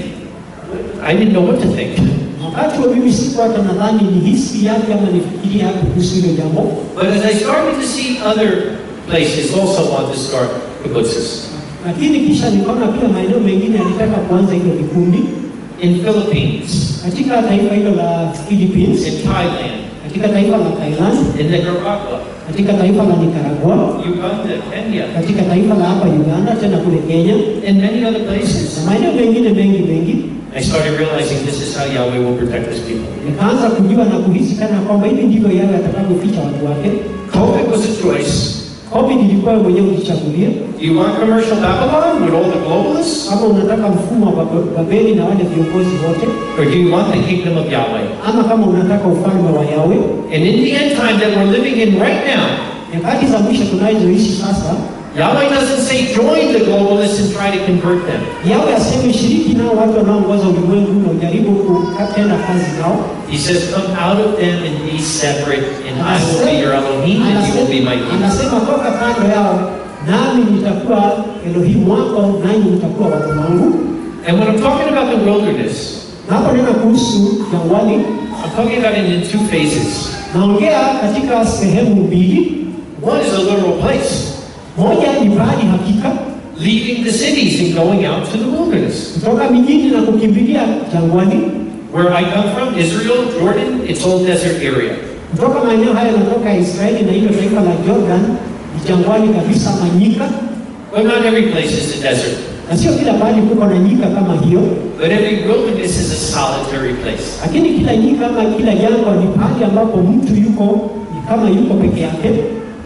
I didn't know what to think. wakati wa mimi siku hata nadhani ni hisi yake ama nifikirie hapo kuhusu hilo jambo, But as I started to see other places also want to start kibbutzes. lakini kisha nikaona pia maeneo mengine yalitaka kuanza hilo vikundi In Philippines, katika taifa hilo la Philippines, in Thailand, katika taifa la Thailand, in Nicaragua, katika taifa la Nicaragua, Uganda, Kenya, katika taifa la hapa Uganda, tena kule Kenya and many other places. na maeneo mengine mengi mengi. I started realizing this is how Yahweh will protect his people. Nikaanza kujua na kuhisi kana kwamba hivi ndivyo yawe atakavyoficha watu wake. COVID was a choice. COVID ilikuwa wewe mwenyewe ujichagulie, Do you want commercial Babylon with all the globalists? kama unataka mfumo wa Bab- Babeli na wale viongozi wote, Or do you want the kingdom of Yahweh? ama kama unataka ufalme wa Yawe. And in the end time that we're living in right now, Nyakati za mwisho tunazoishi sasa, Yahweh doesn't say join the globalists and try to convert them. Yawe aseme shiriki nao watu wanaoongoza ulimwengu na ujaribu kutenda kazi nao. He says, come out of them and be separate, and I will be your Elohim, and you will be my people. Anasema toka kando yao, nami nitakuwa Elohimu wako, nanyi mtakuwa watu wangu. And when I'm talking about the wilderness, Na hapo nena kuhusu jangwani, I'm talking about it in two phases. naongea katika sehemu mbili. One is a literal place, Moja ni pahali hakika, leaving the cities and going out to the wilderness. kutoka mijini na kukimbilia jangwani. Where I come from, Israel, Jordan, it's all desert area. Kutoka maeneo haya natoka Israeli na hilo taifa la Jordan ni jangwani kabisa, manyika, But not every place is a desert. na sio kila pahali kuko na nyika kama hiyo, But every wilderness is a solitary place. lakini kila nyika ama kila jangwa ni pahali ambapo mtu yuko ni kama yuko peke yake.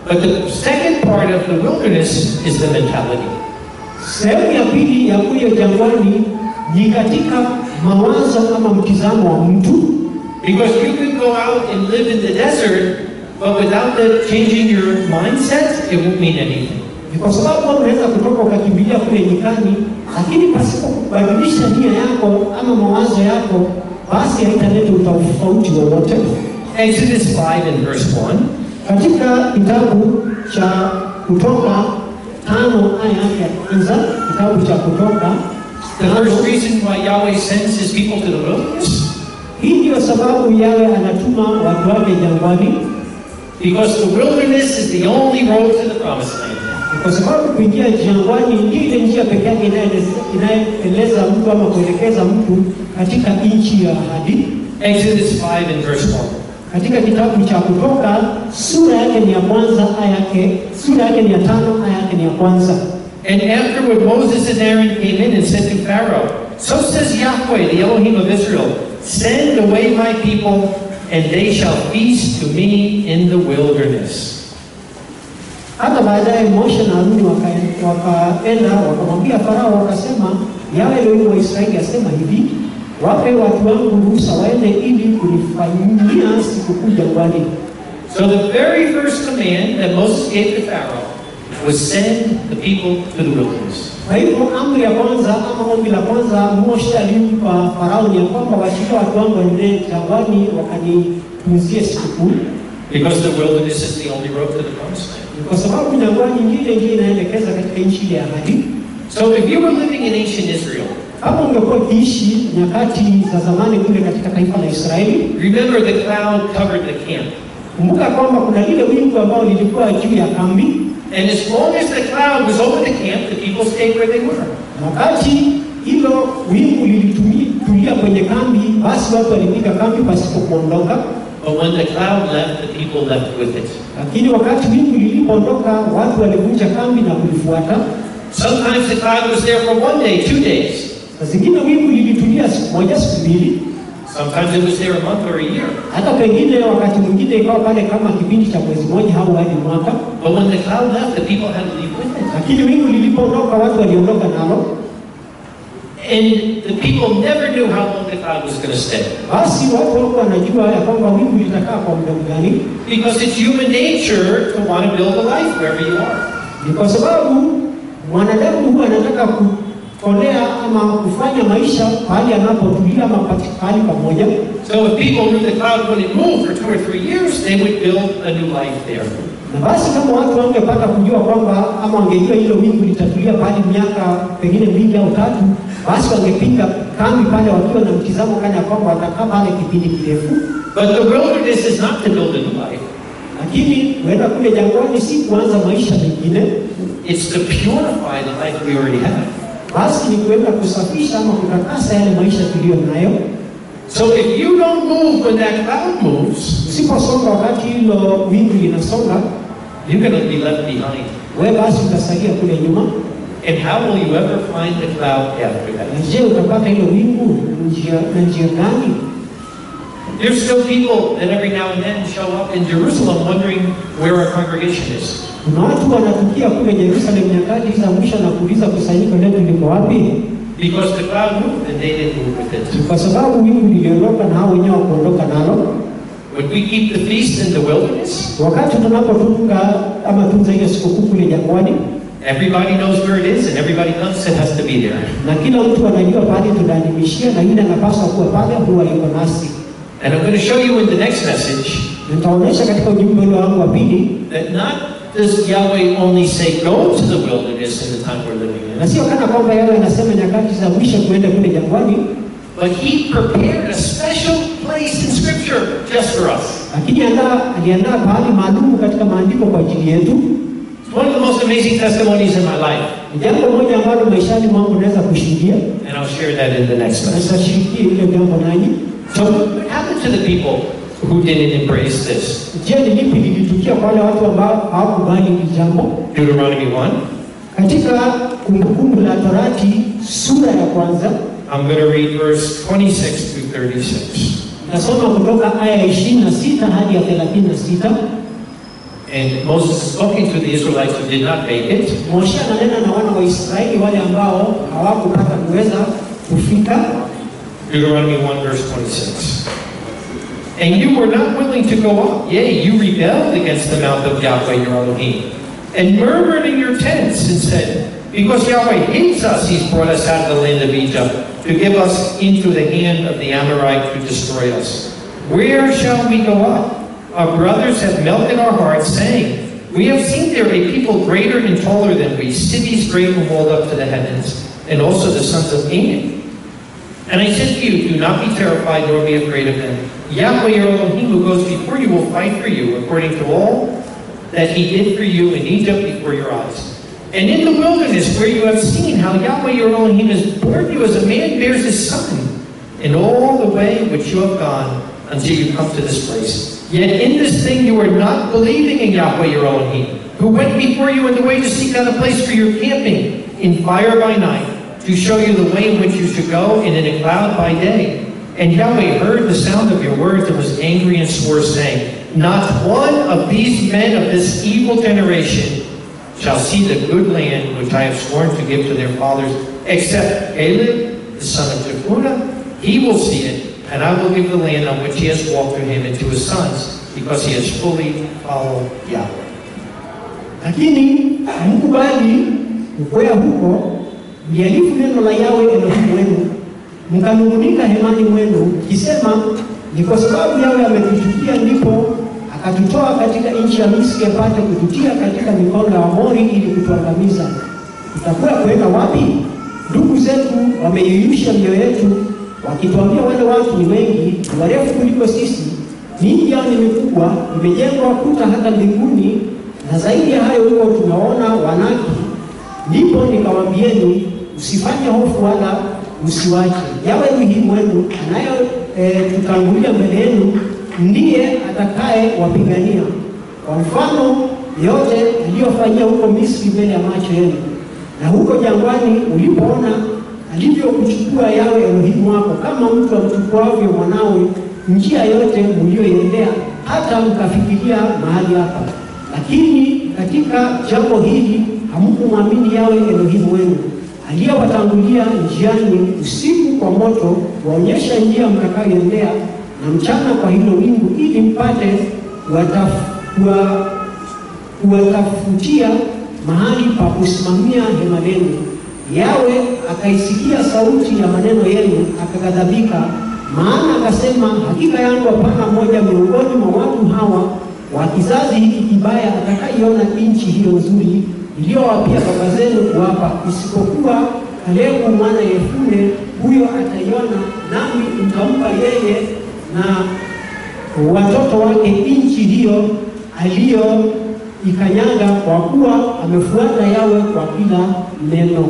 But the second part of the wilderness is the mentality. Sehemu ya pili ya kule jangwani ni katika mawazo ama mtizamo wa mtu, Because you can go out and live in the desert, but without the changing your mindset, it won't mean anything. ni kwa sababu wewe unaweza kutoka ukakimbilia kule nyikani, lakini pasipo kubadilisha nia yako ama mawazo yako, basi haitaleta utofauti wowote. Exodus 5 and verse 1. Katika kitabu cha Kutoka tano aya yake ya kwanza, kitabu cha Kutoka The tano, first reason why Yahweh sends his people to the wilderness, hii ndiyo sababu yawe anatuma watu wake jangwani, because the wilderness is the only road to the promised land. Ni kwa sababu kuingia jangwani ndio ile njia pekee yake inayoeleza- inayoeleza mtu ama kuelekeza mtu katika nchi ya ahadi. Exodus 5 and verse 1. Katika kitabu cha Kutoka sura yake ni ya kwanza aya yake sura yake ni ya tano aya yake ni ya kwanza. And afterward Moses and Aaron came in and said to Pharaoh, So says Yahweh, the Elohim of Israel, send away my people, and they shall feast to me in the wilderness. Hata baadaye Moshe na Haruni waka- wakaenda wakamwambia Farao, wakasema yawe Elohim wa Israeli asema hivi, wape watu wangu ruhusa waende ili kunifanyia sikukuu jangwani. So the very first command that Moses gave to Pharaoh was send the people to the wilderness. Kwa hivyo amri ya kwanza ama ombi la kwanza Moshe alimpa Farao ni ya kwamba wachilie watu wangu waende jangwani wakanitunzie sikukuu, Because the wilderness is the only road to the promised land. Ni kwa sababu jangwani ndiyo ndio inaelekeza katika nchi ile ya ahadi. So if you were living in ancient Israel, Kama ungekuwa ukiishi nyakati za zamani kule katika taifa la Israeli, remember the cloud covered the camp. kumbuka kwamba kuna lile wingu ambao lilikuwa juu ya kambi, And as long as the cloud was over the camp, the people stayed where they were. na wakati hilo wingu lilitulia kwenye kambi, basi watu walipiga kambi pasipo kuondoka. But when the cloud left, the people left with it. Lakini wakati wingu lilipoondoka, watu walivunja kambi na kulifuata. Sometimes the cloud was there for one day, two days. Na zingine wingu lilitulia siku moja, siku mbili, Sometimes it was there a month or a year. hata pengine wakati mwingine ikawa pale kama kipindi cha mwezi mmoja au hadi mwaka. But when the cloud left, the people had to leave with it. Lakini wingu lilipoondoka, watu waliondoka nalo. And the people never knew how long the cloud was going to stay. Basi watu walikuwa wanajua ya kwamba wingu litakaa kwa muda gani. Because it's human nature to want to build a life wherever you are. Ni kwa sababu mwanadamu huwa anataka kukolea ama kufanya maisha pahali anapotulia ama pati- pahali pamoja. So if people knew the cloud wouldn't move for two or three years, they would build a new life there. Na basi kama watu wangepata kujua kwamba ama wangejua hilo wingu litatulia pahali miaka pengine mbili au tatu, basi wangepiga kambi pale wakiwa na mtizamo kana ya kwamba watakaa pale kipindi kirefu. But the wilderness is not to build a new life. Lakini kuenda kule jangwani si kuanza maisha mengine, It's to purify the life we already have. basi ni kuenda kusafisha ama kutakasa yale maisha tuliyo nayo. So if you don't move when that cloud moves, Usiposonga wakati hilo wingu linasonga, you're going to be left behind. wewe basi utasalia kule nyuma. And how will you ever find the cloud after Na that? je, utapata hilo wingu njia na njia gani? There's still people that every now and then show up in Jerusalem wondering where our congregation is. Kuna watu wanatukia kule Yerusalemu nyakati za mwisho na kuuliza kusanyiko letu liko wapi? Because the cloud moved and they didn't move with Ni it. kwa sababu wingu liliondoka na hao wenyewe wakuondoka nalo. Would we keep the feast in the wilderness? Wakati tunapotunga ama tunza ile sikukuu kule jangwani, Everybody knows where it is and everybody comes and has to be there. na kila mtu anajua pale tunaadhimishia, na yule anapaswa kuwa pale, huwa yuko nasi. And I'm going to show you in the next message Nitaonyesha katika ujumbe ule wangu wa pili, that not does Yahweh only say go to the wilderness in the time we're living na in, sio kana kwamba yeye anasema nyakati za mwisho tuende kule jangwani, but He prepared a special place in Scripture just for us. lakini andaa aliandaa pahali maalum katika maandiko kwa ajili yetu. It's one of the most amazing testimonies in my life, Ni jambo moja ambalo maishani mwangu naweza kushuhudia, and I'll share that in the next na message. nitashirikia ile jambo nanyi. So, what happened to the people who didn't embrace this? Je, ni lipi lilitukia kwa wale watu ambao hawakubali hili jambo? Deuteronomy 1. Katika Kumbukumbu la Torati sura ya kwanza I'm going to read verse 26 through 36. nasoma kutoka aya ya ishirini na sita hadi ya thelathini na sita And Moses is talking to the Israelites who did not make it. Moshe ananena na wana wa Israeli wale ambao hawakupata kuweza kufika. Deuteronomy 1, verse 26. And you were not willing to go up. Yea, you rebelled against the mouth of Yahweh your Elohim, and murmured in your tents, and said, Because Yahweh hates us, he's brought us out of the land of Egypt, to give us into the hand of the Amorite to destroy us. Where shall we go up? Our brothers have melted our hearts, saying, We have seen there a people greater and taller than we, cities great and walled up to the heavens, and also the sons of Anak. And I said to you, Do not be terrified, nor be afraid of them. Yahweh your Elohim, who goes before you, will fight for you, according to all that he did for you in Egypt before your eyes. And in the wilderness, where you have seen how Yahweh your Elohim has borne you as a man bears his son, in all the way which you have gone until you come to this place. Yet in this thing you are not believing in Yahweh your Elohim, who went before you in the way to seek out a place for your camping, in fire by night, to show you the way in which you should go, and in a cloud by day. And Yahweh heard the sound of your words and was angry and swore, saying, Not one of these men of this evil generation shall see the good land which I have sworn to give to their fathers, except Caleb, the son of Jephunneh. He will see it, and I will give the land on which he has walked to him and to his sons, because he has fully followed Yahweh. Lakini hamkubali kukwea huko, mliarifu neno la Yawe Elohimu wenu, mkanung'unika hemani mwenu, mkisema, ni kwa sababu Yawe ametuchukia ndipo akatutoa katika nchi ya Misri apate kututia katika mikono ya Waamori ili kutuangamiza. Tutakuwa kwenda wapi? Ndugu zetu wameyeyusha mioyo yetu, wakituambia wale watu ni wengi, ni warefu kuliko sisi, miji yao ni mikubwa, imejengwa kuta hata mbinguni, na zaidi ya hayo huko tunaona Wanaki. Ndipo nikawaambieni, usifanye hofu wala usiwache. Yawe Elohimu wenu anaye e, tutangulia mbele yenu ndiye atakaye wapigania, kwa mfano yote aliyofanyia huko Misri mbele ya macho yenu, na huko jangwani ulipoona alivyokuchukua Yawe Elohimu wako kama mtu amchukuavyo mwanawe njia yote mliyoiendea, hata mkafikiria mahali hapa. Lakini katika jambo hili hamkumwamini Yawe Elohimu wenu aliyewatangulia njiani usiku kwa moto kuonyesha njia mtakayoendea na mchana kwa hilo wingu, ili mpate kuwatafutia mahali pa kusimamia hema lenu. Yawe akaisikia sauti ya maneno yenu, akaghadhabika, maana akasema, hakika yangu hapana mmoja miongoni mwa watu hawa wa kizazi hiki kibaya atakaiona nchi hiyo nzuri iliyowapia baba zenu kuwapa, isipokuwa Kalebu mwana Yefune, huyo ataiona, nami nitampa yeye na watoto wake nchi hiyo aliyoikanyaga, kwa kuwa amefuata Yawe kwa kila neno.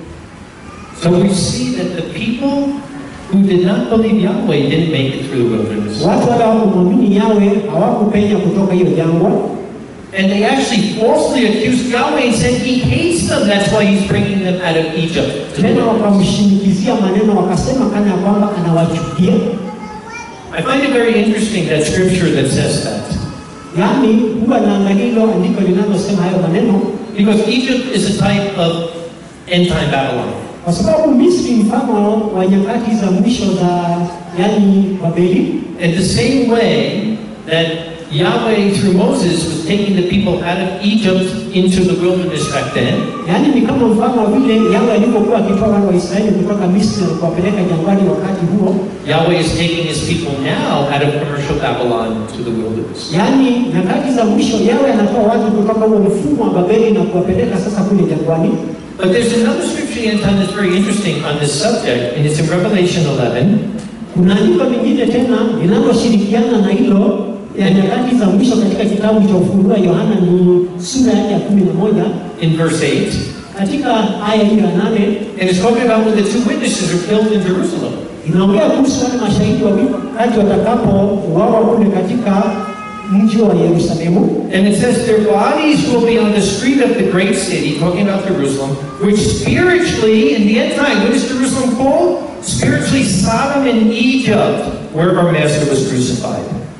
So we see that the people who did not believe Yahweh didn't make it through the wilderness. Watu wale hawakumwamini Yawe hawakupenya kutoka hiyo jangwa, And they actually falsely accused Yahweh and said he hates them. That's why he's bringing them out of Egypt. to the tena wilderness. wakamshinikizia maneno, wakasema kana ya kwamba anawachukia. I find it very interesting that scripture that says that. Yaani huwa naangalia hilo andiko linalosema hayo maneno, Because Egypt is a type of end time Babylon. kwa sababu Misri ni mfano wa nyakati za mwisho za yani Babeli, In the same way that Yahweh through Moses was taking the people out of Egypt into the wilderness back then, yaani ni kama mfano wa vile Yawe alivyokuwa akitoa wana wa Israeli kutoka Misri na kuwapeleka jangwani wakati huo, Yahweh is taking his people now out of commercial Babylon to the wilderness. yaani nyakati za mwisho Yawe anatoa watu kutoka huo mfumo wa Babeli na kuwapeleka sasa kule jangwani. But there's another scripture in time that's very interesting on this subject, and it's in Revelation 11, Kuna andiko lingine tena linaloshirikiana na hilo ya nyakati za mwisho katika kitabu cha Ufunuo wa Yohana ni sura yake ya kumi na moja in verse 8, katika aya hiyo ya nane and it's talking about when the two witnesses are killed in Jerusalem. inaongea kuhusu wale mashahidi wawili wakati watakapouawa kule katika mji wa Yerusalemu, And it says their bodies will be on the street of the great city, talking about Jerusalem, which spiritually, in the end time, what is Jerusalem called? Spiritually, Sodom and Egypt, where our Master was crucified.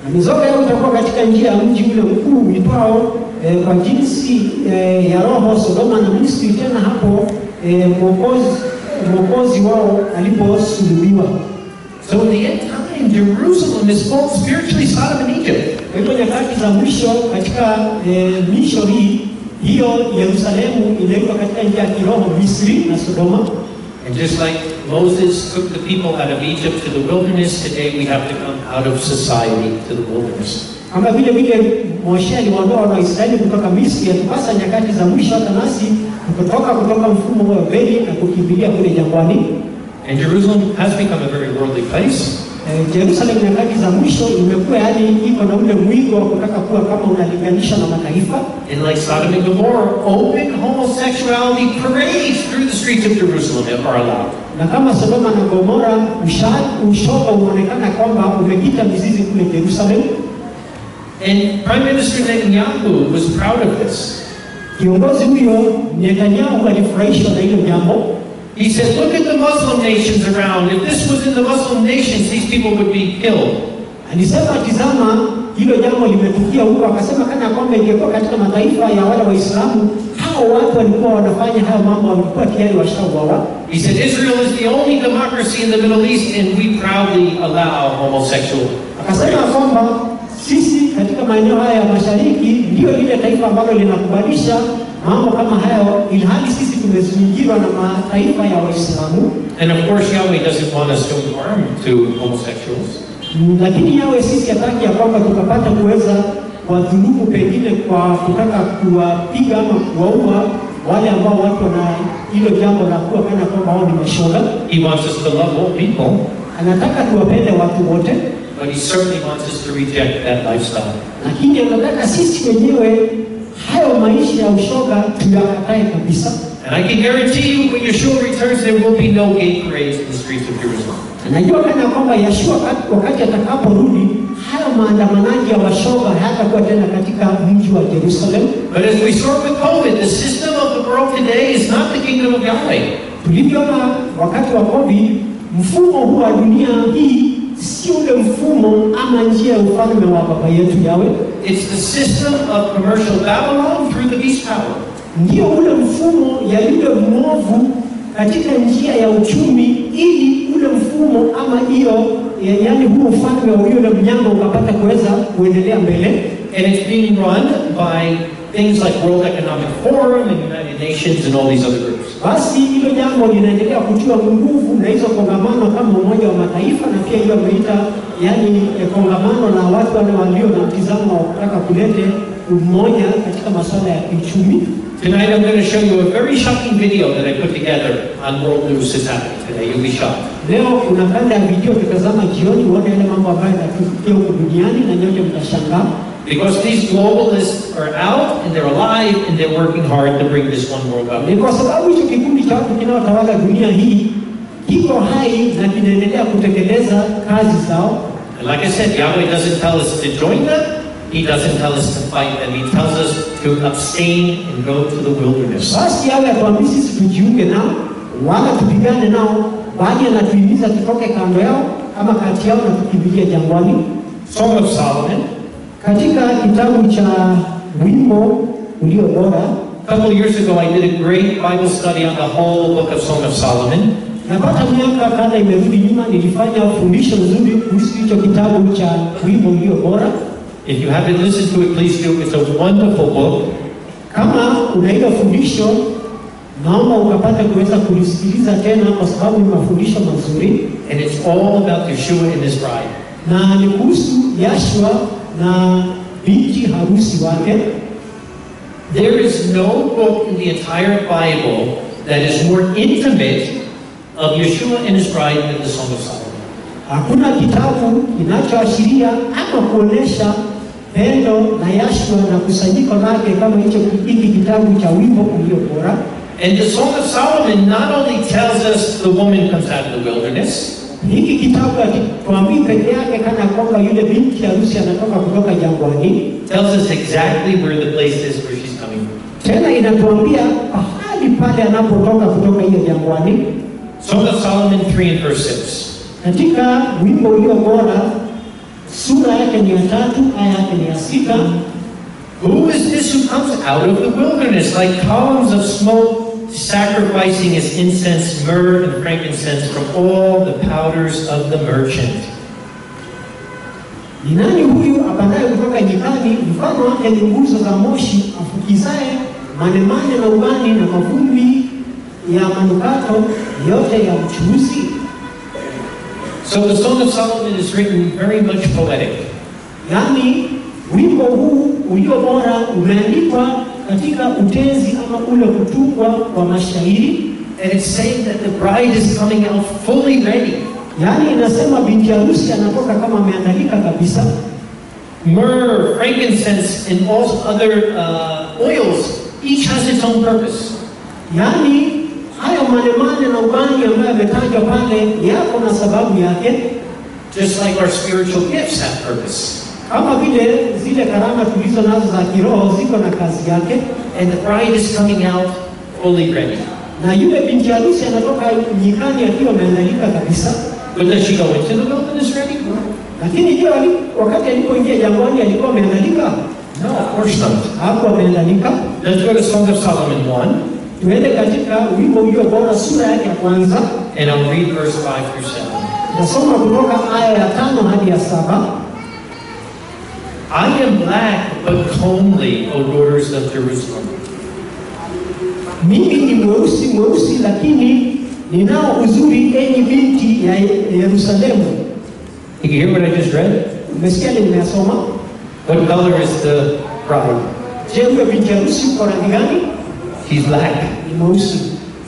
na mizoga yao itakuwa katika njia ya mji ule mkuu uitwao eh, kwa jinsi eh, ya roho Sodoma na Misri, tena hapo eh, mwokozi mwokozi wao aliposulubiwa. So in the end time, Jerusalem is both spiritually Sodom and Egypt. Kwa hivyo nyakati za mwisho katika eh, misho hii hiyo Yerusalemu inaitwa katika njia ya kiroho Misri na Sodoma. And just like Moses took the people out of Egypt to the wilderness, today we have to come out of society to the wilderness. Kama vile vile Moshe aliwaondoa wana wa Israeli kutoka Misri, yatupasa nyakati za mwisho hata nasi kutoka kutoka mfumo wa Babeli na kukimbilia kule jangwani. And Jerusalem has become a very worldly place. Eh, Jerusalem nyakati za mwisho imekuwa yani iko na ule mwigo wa kutaka kuwa kama unalinganisha na mataifa, And like Sodom and Gomorrah, open homosexuality parades through the streets of Jerusalem are allowed. na kama Sodoma na Gomora usha- ushoga unaonekana kwamba umekita mizizi kule Jerusalem. And Prime Minister Netanyahu was proud of this. Kiongozi huyo Netanyahu alifurahishwa na hilo jambo. He said, look at the Muslim nations around. If this was in the Muslim nations, these people would be killed. Alisema tizama, hilo jambo limetukia huko. Akasema kana kwamba ingekuwa katika mataifa ya wale Waislamu, hao watu walikuwa wanafanya hayo mambo, walikuwa tayari washauawa. He said, Israel is the only democracy in the Middle East, and we proudly allow homosexual. Akasema kwamba sisi katika maeneo haya ya mashariki ndio lile taifa ambalo linakubalisha mambo kama hayo, ilhali sisi tumezingirwa na mataifa ya Waislamu. And of course, Yahweh doesn't want us to harm to homosexuals. Mm, lakini yawe sisi hataki ya kwamba tukapata kuweza kuwadhulumu pengine kwa kutaka kuwapiga ama kuwaua wale ambao watu wana hilo jambo la kuwa kana kwamba wao ni mashoga. He wants us to love all people, Anataka tuwapende watu wote, but he certainly wants us to reject that lifestyle. lakini anataka sisi wenyewe hayo maisha ya ushoga tuyakatae kabisa. And I can guarantee you, when Yeshua returns, there will be no gay parades in the streets of Jerusalem. Anajua kana kwamba Yeshua wakati- wakati atakaporudi hayo maandamanaji ya washoga hayatakuwa tena katika mji wa Jerusalem. But as we saw with COVID, the system of the world today is not the kingdom of Yahweh. Tulivyoona wakati wa COVID, mfumo huu wa dunia hii si ule mfumo ama njia ya ufalme wa baba yetu Yawe, It's the system of commercial Babylon through the beast power. ndio ule mfumo ya yule mwovu katika njia ya uchumi, ili ule mfumo ama hiyo ya- yaani huu ufalme wa yule mnyama ukapata kuweza kuendelea mbele. And it's being run by things like World Economic Forum and United Nations and all these other groups. Basi hilo jambo linaendelea kutiwa nguvu na hizo kongamano kama Umoja wa Mataifa na pia hiyo ameita yani eh, kongamano la watu wale walio na mtizamo wa kutaka kulete umoja katika masuala ya kiuchumi. Tonight I'm going to show you a very shocking video that I put together on world news that's happening today. You'll be shocked. Leo kuna kanda ya video tutazama jioni, uone yale mambo ambayo yanatukia huku duniani na nyote mtashangaa, Because these globalists are out and they're alive and they're working hard to bring this one world up. ni kwa sababu hicho kikundi cha watu kinaotawala dunia hii kiko hai na kinaendelea kutekeleza kazi zao. And like I said, Yahweh doesn't tell us to join them. He doesn't tell us to fight them. He tells us to abstain and go to the wilderness. Basi yawe atuambii sisi tujiunge nao wala tupigane nao, bali anatuhimiza tutoke kando yao ama kati yao na tukimbilia jangwani. Song of Solomon. Katika kitabu cha wimbo ulio bora, A couple of years ago, I did a great Bible study on the whole book of Song of Solomon. napata miaka kadha imerudi nyuma, nilifanya fundisho nzuri kuhusu hicho kitabu cha wimbo ulio bora. If you haven't listened to it, please do. It's a wonderful book. Kama una hilo fundisho, naomba ukapata kuweza kulisikiliza tena, kwa sababu ni mafundisho mazuri. And it's all about Yeshua and his bride. na ni kuhusu Yashua na binti harusi wake. There is no book in the entire Bible that is more intimate of Yeshua and his bride than the Song of Solomon. Hakuna kitabu kinachoashiria ama kuonesha pendo la Yashua na kusanyiko lake kama hicho hiki kitabu cha wimbo ulio bora. And the Song of Solomon not only tells us the woman comes out of the wilderness, Hiki kitabu hakituambii peke yake kana kwamba yule binti harusi anatoka kutoka jangwani, tells us exactly where the place is where she's coming from. tena inatuambia pahali pale anapotoka kutoka hiyo jangwani. Song of Solomon 3 and verse 6. Katika wimbo ulio bora sura yake ni ya tatu, aya yake ni ya sita. Who is this who comes out of the wilderness like columns of smoke, sacrificing his incense, myrrh, and frankincense from all the powders of the merchant? Ni nani huyu apandaye kutoka nyikani, mfano wake ni nguzo za moshi, afukizaye manemane na ubani na mavumbi ya manukato yote ya mchuuzi? So the Song of Solomon is written very much poetic. Yaani wimbo huu ulio bora umeandikwa katika utenzi ama ule kutungwa wa mashairi, And it's saying that the bride is coming out fully ready. yaani inasema binti harusi anatoka kama ameandalika kabisa. Myrrh, frankincense, and all other uh, oils, each has its own purpose. Yaani hayo manemane na ubani ambayo yametajwa pale yako na sababu yake, Just like our spiritual gifts have purpose. kama vile zile karama tulizo nazo za kiroho ziko na kazi yake, And the bride is coming out fully ready. na yule binti harusi anatoka nyikani akiwa ameandalika kabisa. But does she go into the wilderness ready? Lakini je, ali- wakati alipoingia jangwani alikuwa ameandalika? No, of course not. Hakuwa ameandalika. Let's go to Song of Solomon 1, Tuende katika wimbo ulio bora sura yake ya kwanza, and I'll read verse 5 through 7. nasoma kutoka aya ya tano hadi ya saba. I am black but comely, O daughters of Jerusalem. Mimi ni mweusi mweusi, lakini ninao uzuri, enyi binti ya Yerusalemu. Did you hear what I just read? Umesikia ni nimeyasoma? What color is the bride? Je, huyo binti harusi uko rangi gani? He's black. Ni mweusi.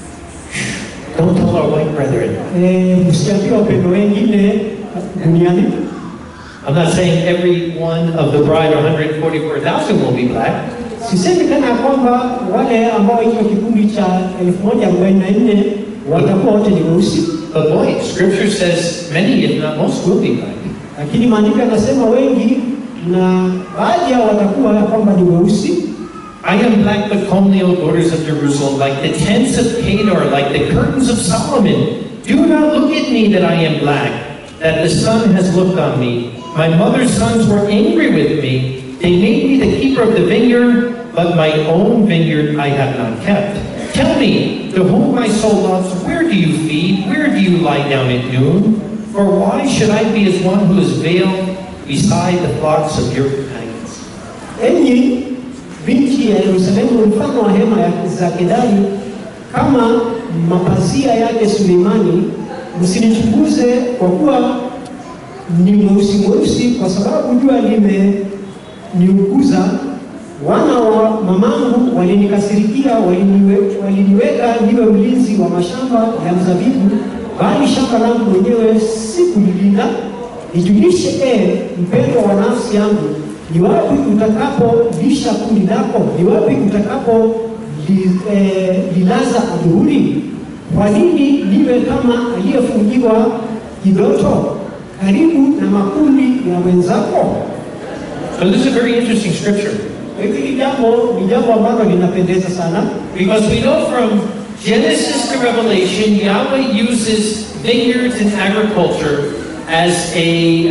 Don't tell our white brethren. Eh, msiambie wapendo wengine duniani. I'm not saying every one of the bride, 144,000, will be black, Sisemi tena ya kwamba wale ambao hicho kikundi cha 1044 watakuwa wote ni weusi, but boy, Scripture says many, if not most, will be black. lakini maandiko yanasema wengi na baadhi yao watakuwa ya kwamba ni weusi. I am black but comely, O daughters of Jerusalem, like the tents of Kedar, like the curtains of Solomon. Do not look at me that I am black, that the sun has looked on me. My mother's sons were angry with me. They made me the keeper of the vineyard, but my own vineyard I have not kept. Tell me, to whom my soul loves, where do you feed? Where do you lie down at noon? For why should I be as one who is veiled beside the flocks of your companions? Enyi binti ya Yerusalemu, mfano wa hema ya- za Kedari, kama mapazia yake Suleimani, msinichunguze kwa kuwa ni mweusi mweusi, kwa sababu jua limeniuguza. Wana wa mamangu walinikasirikia, waliniwe- waliniweka niwe mlinzi wa mashamba ya mzabibu, bali shamba langu mwenyewe sikulilinda. Nijulishe e mpendwa wa nafsi yangu, ni wapi utakapolisha kundi lako? Ni wapi utakapo li, eh, lilaza adhuhuri? Kwa nini niwe kama aliyefungiwa kidoto karibu na makundi ya wenzako? So this is a very interesting scripture. Hili jambo ni jambo ambalo linapendeza sana, Because we know from Genesis to Revelation, Yahweh uses vineyards and agriculture as a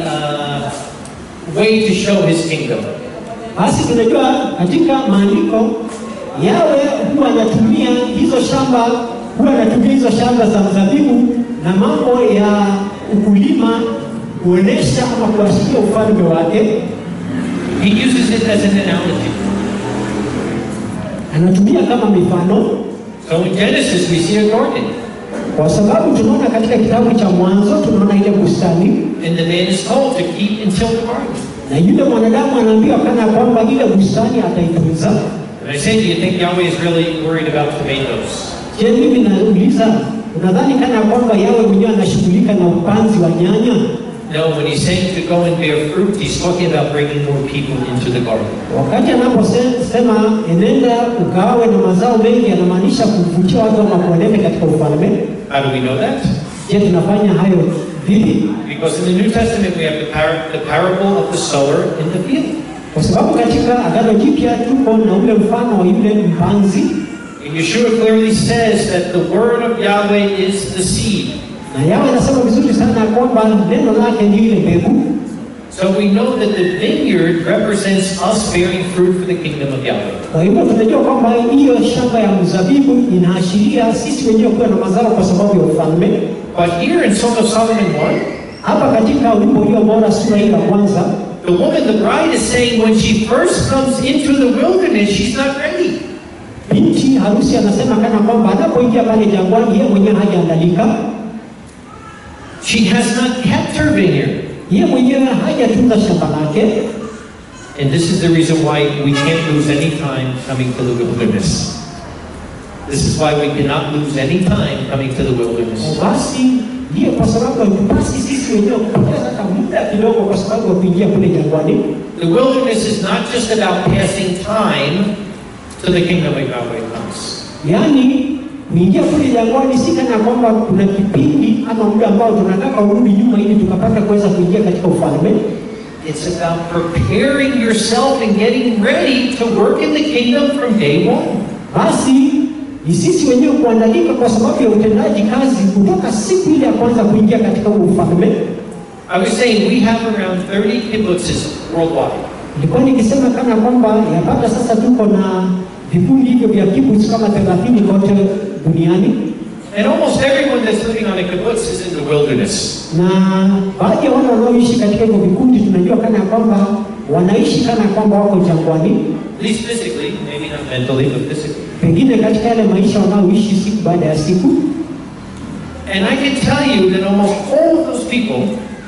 uh, way to show his kingdom. basi tunajua katika maandiko yawe huwa anatumia hizo shamba, huwa anatumia hizo shamba za mzabibu na mambo ya ukulima kuonesha ama kuashiria ufalme wake. He uses it as an analogy. Anatumia kama mifano, So in Genesis, we see a garden, kwa sababu tunaona katika kitabu cha Mwanzo tunaona ile bustani and the man is told to keep until the garden. na yule mwanadamu anaambiwa kana kwamba ile bustani ataitunza. And I say, do you think Yahweh is really worried about tomatoes? Je, mimi nauliza, unadhani kana kwamba yawe mwenyewe anashughulika na upanzi wa nyanya? No, when he's saying to go and bear fruit, he's talking about bringing more people into the garden. Wakati anaposema enenda ukawe na mazao mengi, anamaanisha kuvutia watu ama kuwalete katika ufalme. How do we know that? Je, tunafanya hayo vipi? Because in the New Testament, we have the, par- the parable of the sower in the field. Kwa sababu katika Agano Jipya tuko na ule mfano wa yule mpanzi, And Yeshua clearly says that the word of Yahweh is the seed. na yawe anasema vizuri sana kwamba neno lake ni ile mbegu. So we know that the vineyard represents us bearing fruit for the kingdom of Yahweh. Kwa hivyo tunajua kwamba hiyo shamba ya mzabibu inaashiria sisi wenyewe kuwa na mazao kwa sababu ya ufalme. But here in Song of Solomon 1, Hapa katika wimbo ulio bora sura hii ya kwanza, the woman, the bride, is saying when she first comes into the wilderness, she's not ready. binti harusi anasema kana kwamba anapoingia pale jangwani, yeye mwenyewe hajaandalika, She has not kept her vineyard. yeye mwenyewe hajatunza shamba lake, And this is the reason why we can't lose any time coming to the wilderness. This is why we cannot lose any time coming to the wilderness. basi ndiyo kwa sababu hatupasi sisi wenyewe kupoteza hata muda kidogo kwa sababu ya kuingia kule jangwani. The wilderness is not just about passing time till the kingdom of Yahweh comes. Yaani kuingia kule jangwani si kana kwamba kuna kipindi ama muda ambao tunataka urudi nyuma ili tukapata kuweza kuingia katika ufalme. It's about preparing yourself and getting ready to work in the kingdom from day one. Basi ni sisi wenyewe kuandalika kwa sababu ya utendaji kazi kutoka siku ile ya kwanza kuingia katika huo ufalme. I was saying we have around 30 kibbutzes worldwide. Nilikuwa nikisema kana kwamba yapata sasa tuko na vikundi hivyo vya kibbutz kama 30 kote duniani, And almost everyone that's living on a kibbutz is in the wilderness. na baadhi ya wale wanaoishi katika hivyo vikundi tunajua kana kwamba wanaishi kana kwamba wako jangwani, At least physically, maybe not mentally, but physically. pengine katika yale maisha wanaoishi siku baada ya siku. And I can tell you that almost all of those people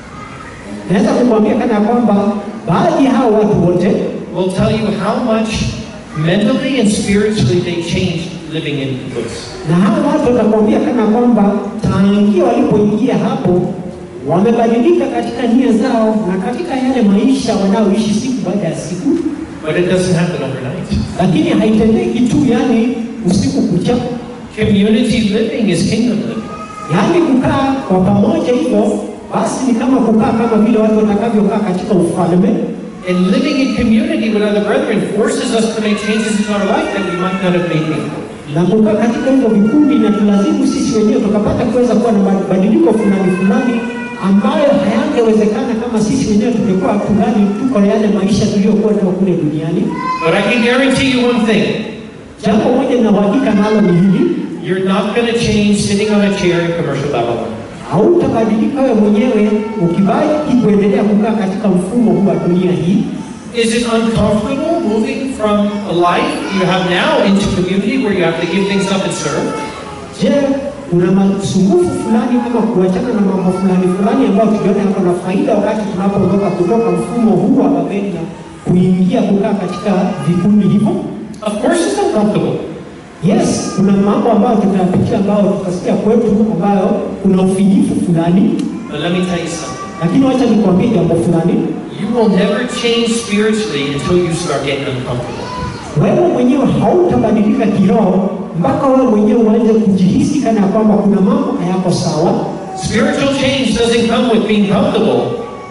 Naweza kukwambia kana kwamba baadhi ya hao watu wote will tell you how much mentally and spiritually they changed living in kibbutz. na hao watu watakwambia kana kwamba tangia walipoingia hapo wamebadilika katika nia zao na katika yale maisha wanaoishi siku baada ya siku, But it doesn't happen overnight. lakini haitendeki tu yani usiku kucha, Community living is kingdom living. yaani kukaa kwa pamoja hivyo basi ni kama kukaa kama vile watu watakavyokaa katika ufalme, And living in community with other brethren forces us to make changes in our life that we might not have made before. na kukaa katika hivyo vikundi na tulazimu sisi wenyewe tukapata kuweza kuwa na mabadiliko fulani fulani ambayo hayangewezekana kama sisi wenyewe tungekuwa tungali tuko na yale maisha tuliyokuwa nayo kule duniani. But I can guarantee you one thing. Jambo moja na uhakika nalo ni hili, You're not going to change sitting on a chair in commercial Babylon. hautabadilika wewe mwenyewe ukibaki kuendelea kukaa katika mfumo huu wa dunia hii. Is it uncomfortable moving from a life you have now into community where you have to give things up and serve? Je, kuna masumbufu fulani ama kuachana na mambo fulani fulani ambayo tuliona yako na faida wakati tunapoondoka kutoka mfumo huu wa Babeli na kuingia kukaa katika vikundi hivyo? Of course it's uncomfortable. Yes, kuna mambo ambayo tutayapitia ambayo tutasikia kwetu ambayo kuna ufinyifu fulani, But let me tell you something. lakini wacha nikwambie jambo fulani. You will never change spiritually until you start getting uncomfortable. Wewe mwenyewe hautabadilika kiroho mpaka wewe mwenyewe uanze kujihisi kana kwamba kuna mambo hayako sawa. Spiritual change doesn't come with being comfortable.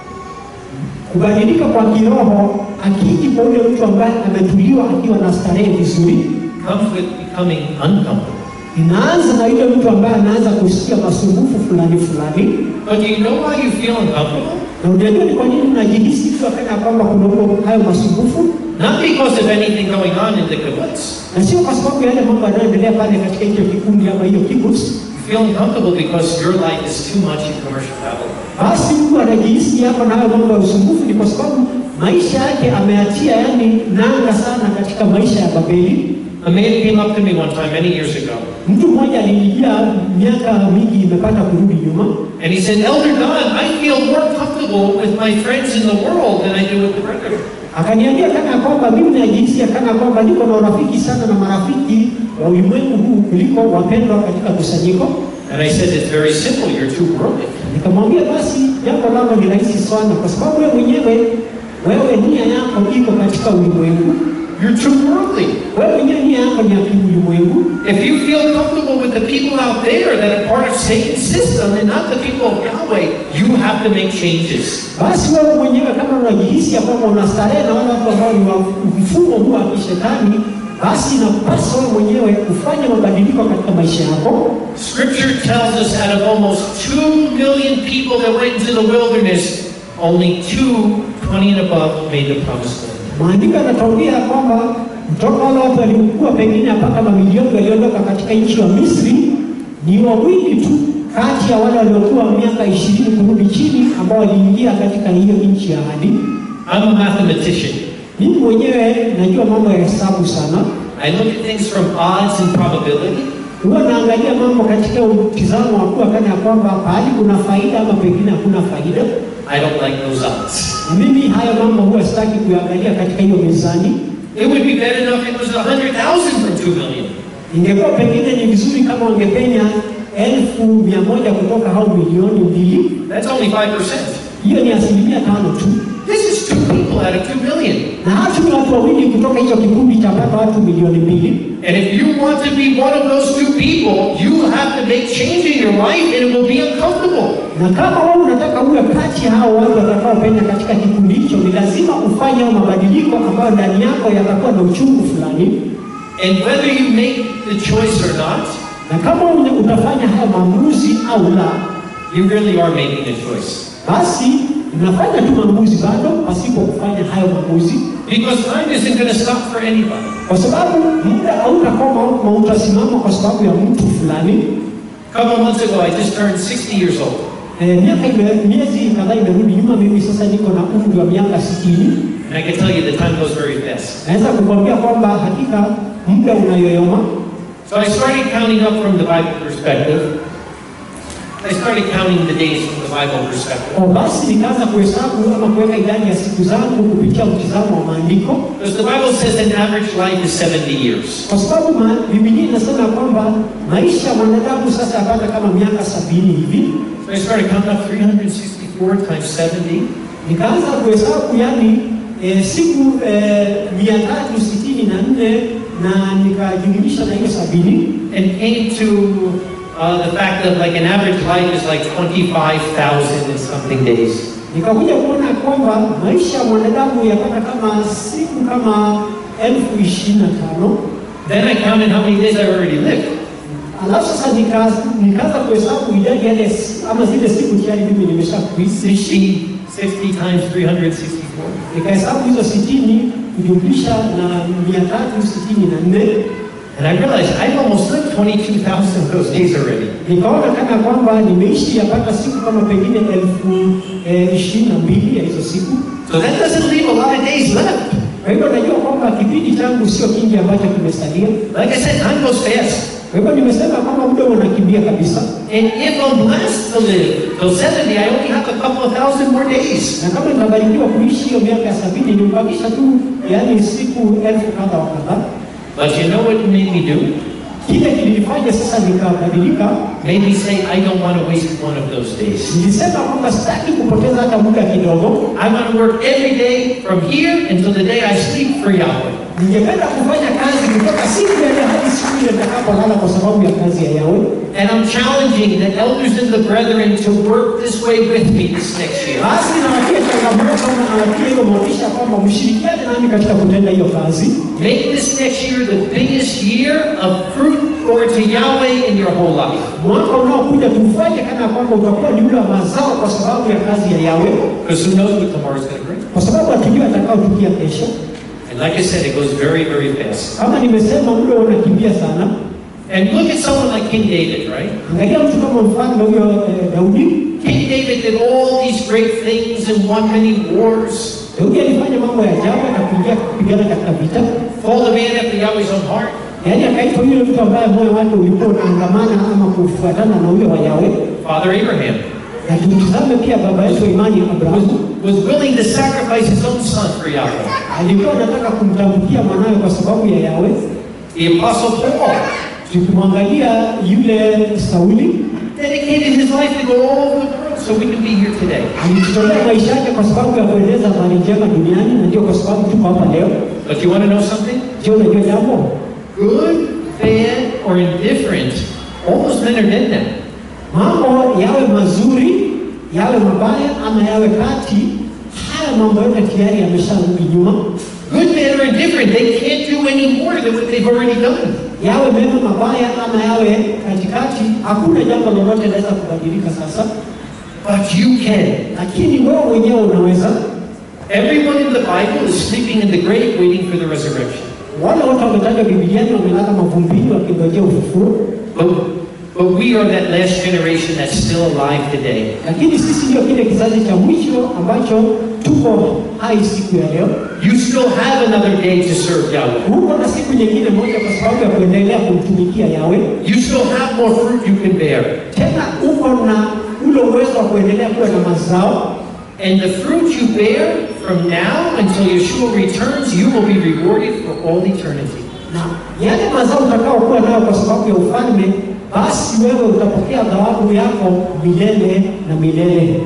Kubadilika kwa kiroho akiji kwa yule mtu ambaye ametuliwa akiwa na starehe vizuri, It comes with becoming uncomfortable. inaanza na yule mtu ambaye anaanza kusikia masumbufu fulani fulani. But do you know why you feel uncomfortable? Na unajua ni kwa nini unajihisi tu kana kwamba kuna huo hayo masumbufu, Not because of anything going on in the kibbutz. na sio kwa sababu ya yale mambo yanayoendelea pale katika hicho kikundi ama hiyo kibbutz. You feel uncomfortable because your life is too much in commercial Babylon. Basi mtu anajihisi hapa na hayo mambo ya usumbufu ni kwa sababu maisha yake ameachia yani nanga sana katika maisha ya Babeli. A man came up to me one time many years ago, Mtu mmoja alinijia miaka mingi imepata kurudi nyuma, and he said, Elder Don, I feel more comfortable with my friends in the world than I do with the brethren. akaniambia kana kwamba mimi najihisi kana kwamba niko na urafiki sana na marafiki wa ulimwengu huu kuliko wapendwa katika kusanyiko. And I said, It's very simple, you're too worldly. Nikamwambia basi jambo lako ni rahisi sana, kwa sababu wewe mwenyewe wewe nia yako iko katika ulimwengu, You're too worldly. wewe mwenyewe nia yako ni ya kiulimwengu. If you feel comfortable with the people out there that are part of Satan's system and not the people of Yahweh, you have to make changes. Basi wewe mwenyewe kama unajihisi ya kwamba unastarehe na wale watu ambao ni wa mfumo huu wa kishetani, basi inakupasa wewe mwenyewe kufanya mabadiliko katika maisha yako. Scripture tells us out of almost 2 million people that went into the wilderness, only two, 20 and above, made the promised land. Maandiko yanatuambia kwamba kutoka wale watu waliokuwa pengine mpaka mamilioni waliondoka katika nchi ya Misri ni wawili tu kati ya wale waliokuwa miaka ishirini kurudi chini ambao waliingia katika hiyo nchi ya ahadi. I'm a mathematician. Mimi mwenyewe najua mambo ya hesabu sana, I look at things from odds and probability. huwa naangalia mambo katika mtizamo wa kuwa kana ya kwamba pahali kuna faida ama pengine hakuna faida, I don't like those odds. na mimi hayo mambo huwa sitaki kuangalia katika hiyo mezani. It would be better enough if it was 100,000 from 2 million. Ingekuwa pengine ni vizuri kama wangepenya elfu mia moja kutoka hao milioni mbili. That's only 5%. Hiyo ni asilimia tano tu, This is two people out of 2 million. na hata ni watu wawili kutoka hicho kikundi cha pata watu milioni mbili. And if you want to be one of those two people, you have to make change in your life and it will be uncomfortable. Na kama wewe unataka uwe kati ya hao watu watakaopenya katika kikundi hicho, ni lazima ufanye hayo mabadiliko ambayo ndani yako yatakuwa na uchungu fulani, And whether you make the choice or not, na kama une- utafanya haya maamuzi au la, you really are making a choice. basi unafanya tu maamuzi bado pasipo kufanya hayo maamuzi, Because time isn't going to stop for anybody. kwa sababu muda hautakoma ama utasimama kwa sababu ya mtu fulani. A couple months ago, I just turned 60 years old. Eh, miaka ime- miezi kadhaa imerudi nyuma, mimi sasa niko na umri wa miaka sitini. And I can tell you the time goes very fast. Naweza kukwambia kwamba hakika muda unayoyoma. So I started counting up from the Bible perspective. I started counting the days from the Bible perspective. Kwa basi nikaanza kuhesabu ama kuweka idadi ya siku zangu kupitia mtizamo wa maandiko, Because the Bible says an average life is 70 years. kwa sababu ma, Biblia inasema kwamba maisha ya mwanadamu sasa yapata kama miaka sabini hivi. So I started counting up 364 times 70. Nikaanza kuhesabu yani e, siku e, mia tatu sitini na nne na nikajumlisha na hiyo sabini and came to uh, the fact that like an average life is like 25,000 and something days. nikakuja kuona kwamba maisha ya mwanadamu yapata kama siku kama elfu ishirini na tano Then I counted how many days I already lived. alafu sasa nika- nikaanza kuhesabu idadi yale s- ama zile siku tayari mimi nimesha kuishi 60, 60 times 364. nikahesabu hizo sitini kujumlisha na mia tatu sitini na nne And I realized I've almost lived 22,000 of those days already. nikaona kana kwamba nimeishi yapata siku kama pengine elfu eh, ishirini na mbili ya hizo siku So that doesn't leave a lot of days left. kwa hivyo najua kwamba kipindi changu sio kingi ambacho kimesalia Like I said, time goes fast. kwa hivyo nimesema kwamba muda unakimbia kabisa And if I'm blessed to live till 70, I only have a couple of thousand more days. na kama nitabarikiwa kuishi hiyo miaka ya sabini nimebakisha tu yaani siku elfu kadha wa kadhaa But you know what it made me do? kile kilinifanya sasa nikabadilika Made me say, I don't want to waste one of those days. nilisema kwamba sitaki kupoteza hata muda kidogo I want to work every day from here until the day I sleep for Yahweh. ningependa kufanya kazi kutoka siku ya leo hadi siku ile nitakapolala kwa sababu ya kazi ya yawe And I'm challenging the elders and the brethren to work this way with me this next year. basi nawatia changamoto na nawatia hiyo motisha kwamba mshirikiane nami katika kutenda hiyo kazi Make this next year the biggest year of fruit for to Yahweh in your whole life. mwaka unaokuja tufanye kana kwamba utakuwa ni ule wa mazao kwa sababu ya kazi ya yawe Because who knows what tomorrow's going to bring. kwa sababu hatujui atakaotukia kesho And like I said, it goes very, very fast. kama nimesema muda unakimbia sana And look at someone like King David, right? angalia mtu kama mfalme huyo eh, daudi King David did all these great things and won many wars. daudi alifanya mambo ya ajabu akapigia kupigana katika vita Called a man after Yahweh's own heart. yaani akaitwa yule mtu ambaye moyo wake ulikuwa unaangamana ama kufuatana na ule wa yawe Father Abraham na tumtizame pia baba yetu wa imani was, abrahamu was willing to sacrifice his own son for Yahweh. alikuwa anataka kumtambukia mwanawe kwa sababu ya yawe The Apostle Paul tukimwangalia yule sauli dedicated his life to go all over the world so we can be here today. alijitolea maisha yake kwa sababu ya kueneza habari njema duniani na ndio kwa sababu tuko hapa leo But you want to know something? je unajua jambo Good, bad, or indifferent, all those men are dead now. mambo yawe mazuri yawe mabaya ama yawe kati haya mambo yote tayari yamesharudi nyuma Good, bad, or indifferent, they can't do any more than what they've already done. yawe mema mabaya ama yawe katikati hakuna jambo lolote linaweza kubadilika sasa but you can. lakini wewe mwenyewe unaweza. Everyone in the Bible is sleeping in the grave waiting for the resurrection. Wale wote wametajwa Bibliani wamelala mavumbini wakingojea ufufuo, But, but we are that last generation that's still alive today. lakini sisi ndio kile kizazi cha mwisho ambacho tuko hai siku ya leo. You still have another day to serve Yahweh. Huko na siku nyingine moja kwa sababu ya kuendelea kumtumikia Yawe. You still have more fruit you can bear. Tena uko na ule uwezo wa kuendelea kuwa na mazao, And the fruit you bear from now until Yeshua returns, you will be rewarded for all eternity. na yale mazao utakaokuwa nayo kwa sababu ya ufalme, basi wewe utapokea thawabu yako milele na milele.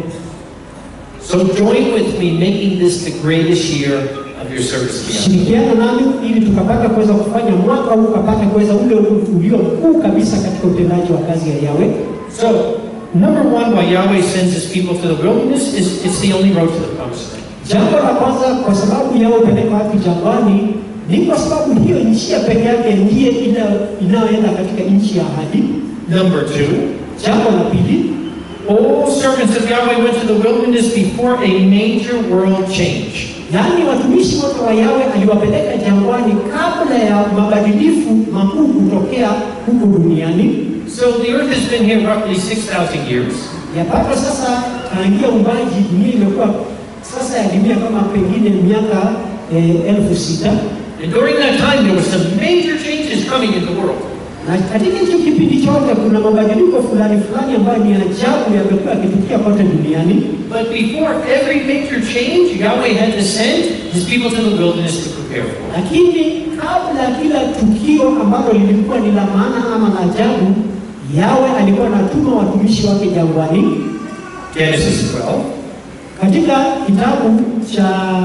So join with me making this the greatest year of your service to Yahweh. Shirikiana nami ili tukapata kuweza kufanya mwaka huu ukapata kuweza ule ulio mkuu kabisa katika utendaji wa kazi ya Yawe. So, number one, why Yahweh sends his people to the wilderness is it's the only road to the promised land. Jambo la kwanza, kwa sababu Yawe hupeleka watu jangwani, ni kwa sababu hiyo njia peke yake ndiye ina- inayoenda katika nchi ya ahadi. Number two, Jambo la pili, all servants of Yahweh went to the wilderness before a major world change. yaani watumishi wote wa Yawe aliwapeleka jangwani kabla ya mabadilifu makuu kutokea huku duniani. So the earth has been here roughly 6,000 years. Yapata sasa tangia umbaji dunia imekuwa sasa yadimia kama pengine miaka eh, elfu sita And during that time, there were some major changes coming in the world. na katika hicho kipindi chote kuna mabadiliko fulani fulani ambayo ni ajabu yamekuwa yakitukia kote duniani. But before every major change, Yahweh had to send his people to the wilderness to prepare for. it. Lakini kabla ya kila tukio ambalo lilikuwa ni la maana ama la ajabu, Yawe alikuwa anatuma watumishi wake jangwani. Genesis 12. Katika kitabu cha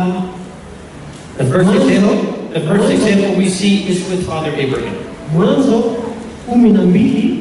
The first example, the first example we see is with Father Abraham. Mwanzo kumi na mbili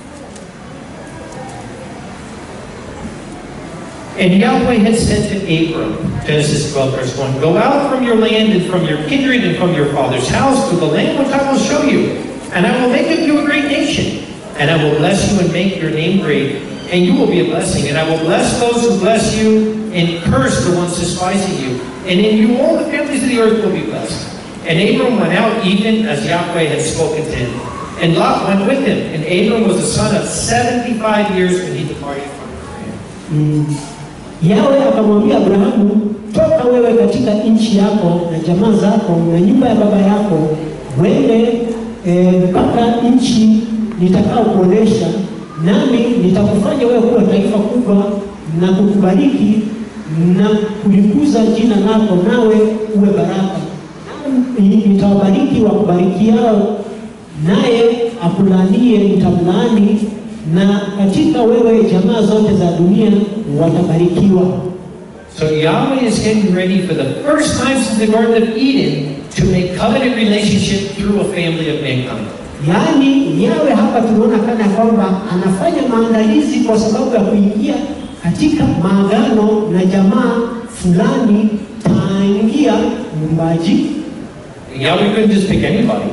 And Yahweh had said to Abram, Genesis 12, verse 1, Go out from your land and from your kindred and from your father's house to the land which I will show you, and I will make of you a great nation, and I will bless you and make your name great, and you will be a blessing, and I will bless those who bless you, and curse the ones despising you, and in you all the families of the earth will be blessed. And Abram went out even as Yahweh had spoken to him, and Lot went with him, and Abram was the son of 75 years when he departed from Haran. mm, Yawe akamwambia Abrahamu, toka wewe katika nchi yako na jamaa zako na nyumba ya baba yako, wende eh, mpaka nchi nitakao kuonesha, nami nitakufanya wewe kuwa taifa kubwa na kukubariki na kulikuza jina lako, nawe uwe baraka. Nami nitawabariki wakubarikiao, naye akulanie nitamlaani, na katika wewe jamaa zote za dunia watabarikiwa. So Yahweh is getting ready for the first time since the Garden of Eden to make covenant relationship through a family of mankind. Yaani yawe hapa tunaona kana kwamba anafanya maandalizi kwa sababu ya kuingia katika maagano na jamaa fulani taingia muumbaji, Yahweh couldn't just pick anybody.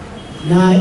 na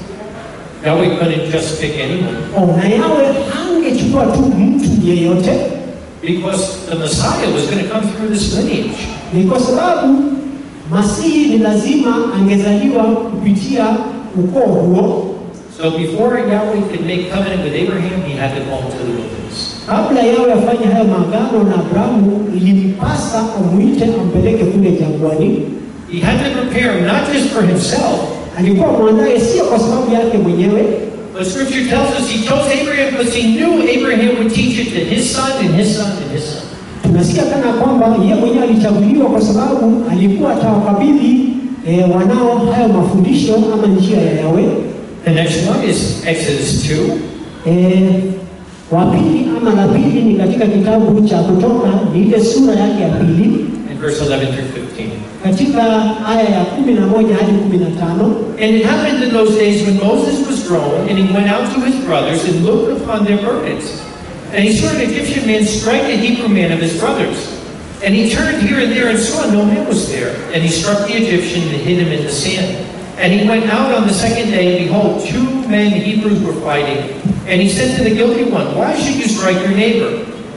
Yahweh couldn't just pick anyone. oh, na yawe angechukua tu mtu yeyote, Because the Messiah was going to come through this lineage. ni kwa sababu Masihi ni lazima angezaliwa kupitia ukoo huo. So before Yahweh could make covenant with Abraham, he had to call him to the wilderness. Kabla yawe afanye hayo maagano na Abrahamu, ilimpasa amwite ampeleke kule jangwani. He had to prepare him not just for himself, alikuwa mwandaye sio kwa sababu yake mwenyewe, but Scripture tells us he chose Abraham because he knew Abraham would teach it to his son and his son and his son. tunasikia kana kwamba yeye mwenyewe alichaguliwa kwa sababu alikuwa atawakabidhi eh, wanao hayo mafundisho ama njia ya Yawe. The next one is Exodus 2. Eh, wa pili ama la pili ni katika kitabu cha Kutoka, ni ile sura yake ya pili in verse 11 through 15. katika aya ya kumi na moja hadi kumi na tano. And it happened in those days when Moses was grown, and he went out to his brothers and looked upon their burdens. And he saw an Egyptian man strike a Hebrew man of his brothers. And he turned here and there and saw no man was there. And he struck the Egyptian and hid him in the sand. And he went out on the second day, and behold, two men Hebrews were fighting. And he said to the guilty one, Why should you strike your neighbor?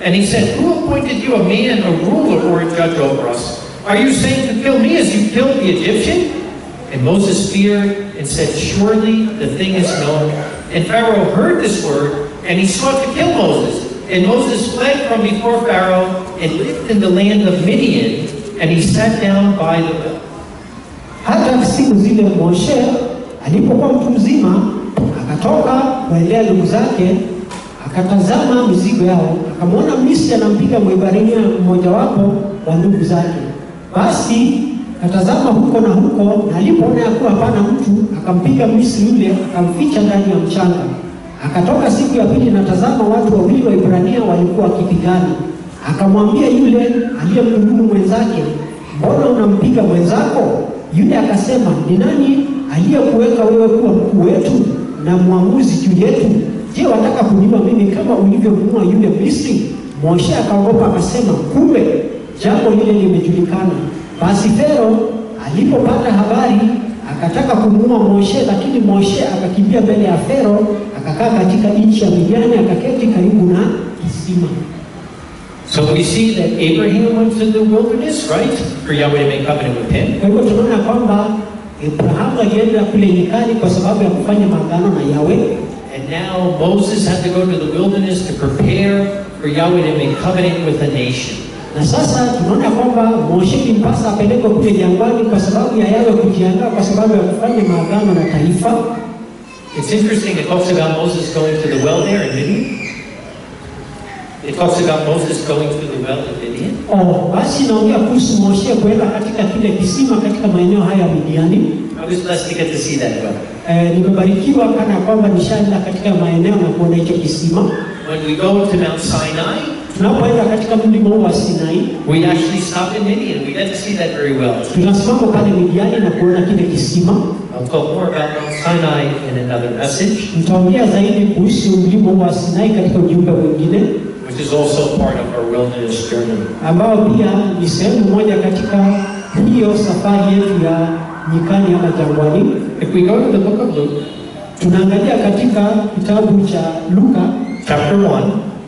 And he said, Who appointed you a man, a ruler, or a judge over us? Are you saying to kill me as you killed the Egyptian? And Moses feared and said, Surely the thing is known. And Pharaoh heard this word, and he sought to kill Moses. And Moses fled from before Pharaoh and lived in the land of Midian, and he sat down by the well. Hata siku zile Moshe alipokuwa mtu mzima, akatoka kuendea ndugu zake, akatazama mizigo yao, akamwona Misri anampiga Mwebrania mmojawapo wa ndugu zake. Basi akatazama huko na huko, na alipoona ya kuwa hapana mtu, akampiga Misri yule, akamficha ndani ya mchanga. Akatoka siku ya pili, na tazama, watu wawili wa Ibrania walikuwa wakipigana. Akamwambia yule aliyemdhulumu mwenzake, mbona unampiga mwenzako? Yule akasema, ni nani aliyekuweka wewe kuwa mkuu wetu na mwamuzi juu yetu? Je, wataka kuniua mimi kama ulivyomuua yule Misri? Moshe akaogopa akasema, kumbe jambo lile limejulikana. Basi Fero alipopata habari akataka kumuua Moshe, lakini Moshe akakimbia mbele ya Fero, akakaa katika nchi ya Midiani, akaketi karibu na kisima. So we see that Abraham went to the wilderness, right? For Yahweh to make covenant with him. Kwa hivyo tunaona kwamba Abrahamu alienda kule nyikani kwa sababu ya kufanya maagano na Yahweh, And now Moses had to go to the wilderness to prepare for Yahweh to make covenant with a nation. na sasa tunaona kwamba Moshe ilimpasa apelekwe kule jangwani kwa sababu ya Yahweh kujiandaa kwa sababu ya kufanya maagano na taifa. It's interesting, it talks about Moses going to the well there in Midian. It talks about Moses going to the well in Midian. Oh, basi inaongea kuhusu Moshe kwenda katika kile kisima katika maeneo haya ya Midiani. I was blessed to get to see that well. Eh, nimebarikiwa kana kwamba nishaenda katika maeneo na kuona hicho kisima. When we go to Mount Sinai, Tunapoenda katika mlima huu wa Sinai, we actually stop in Midian. We get to see that very well. tunasimama pale Midiani na kuona kile kisima. I'll talk more about Mount Sinai in another message, Nitaongea zaidi kuhusu mlima huu wa Sinai katika ujumbe mwingine which is also part of our wilderness journey. ambao pia ni sehemu moja katika hiyo safari yetu ya nyikani ama jangwani. If we go to the book of Luke, Tunaangalia katika kitabu cha Luka. chapter 1,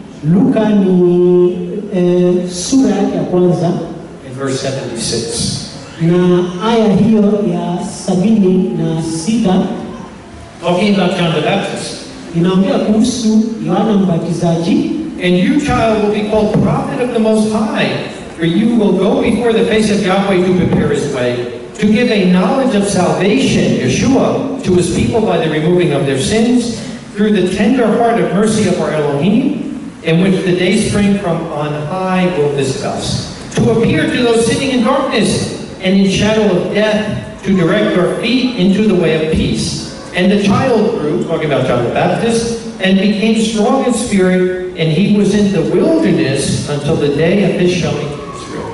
Luka ni e, sura yake ya kwanza in verse 76. na aya hiyo ya sabini na sita Talking about John the Baptist. inaongea kuhusu Yohana Mbatizaji. And you, child, will be called prophet of the Most High, for you will go before the face of Yahweh to prepare his way, to give a knowledge of salvation, Yeshua, to his people by the removing of their sins, through the tender heart of mercy of our Elohim, in which the day spring from on high will discuss. To appear to those sitting in darkness and in shadow of death, to direct our feet into the way of peace. And the child grew, talking about John the Baptist, and became strong in spirit, and he was in the wilderness until the day of his showing to Israel.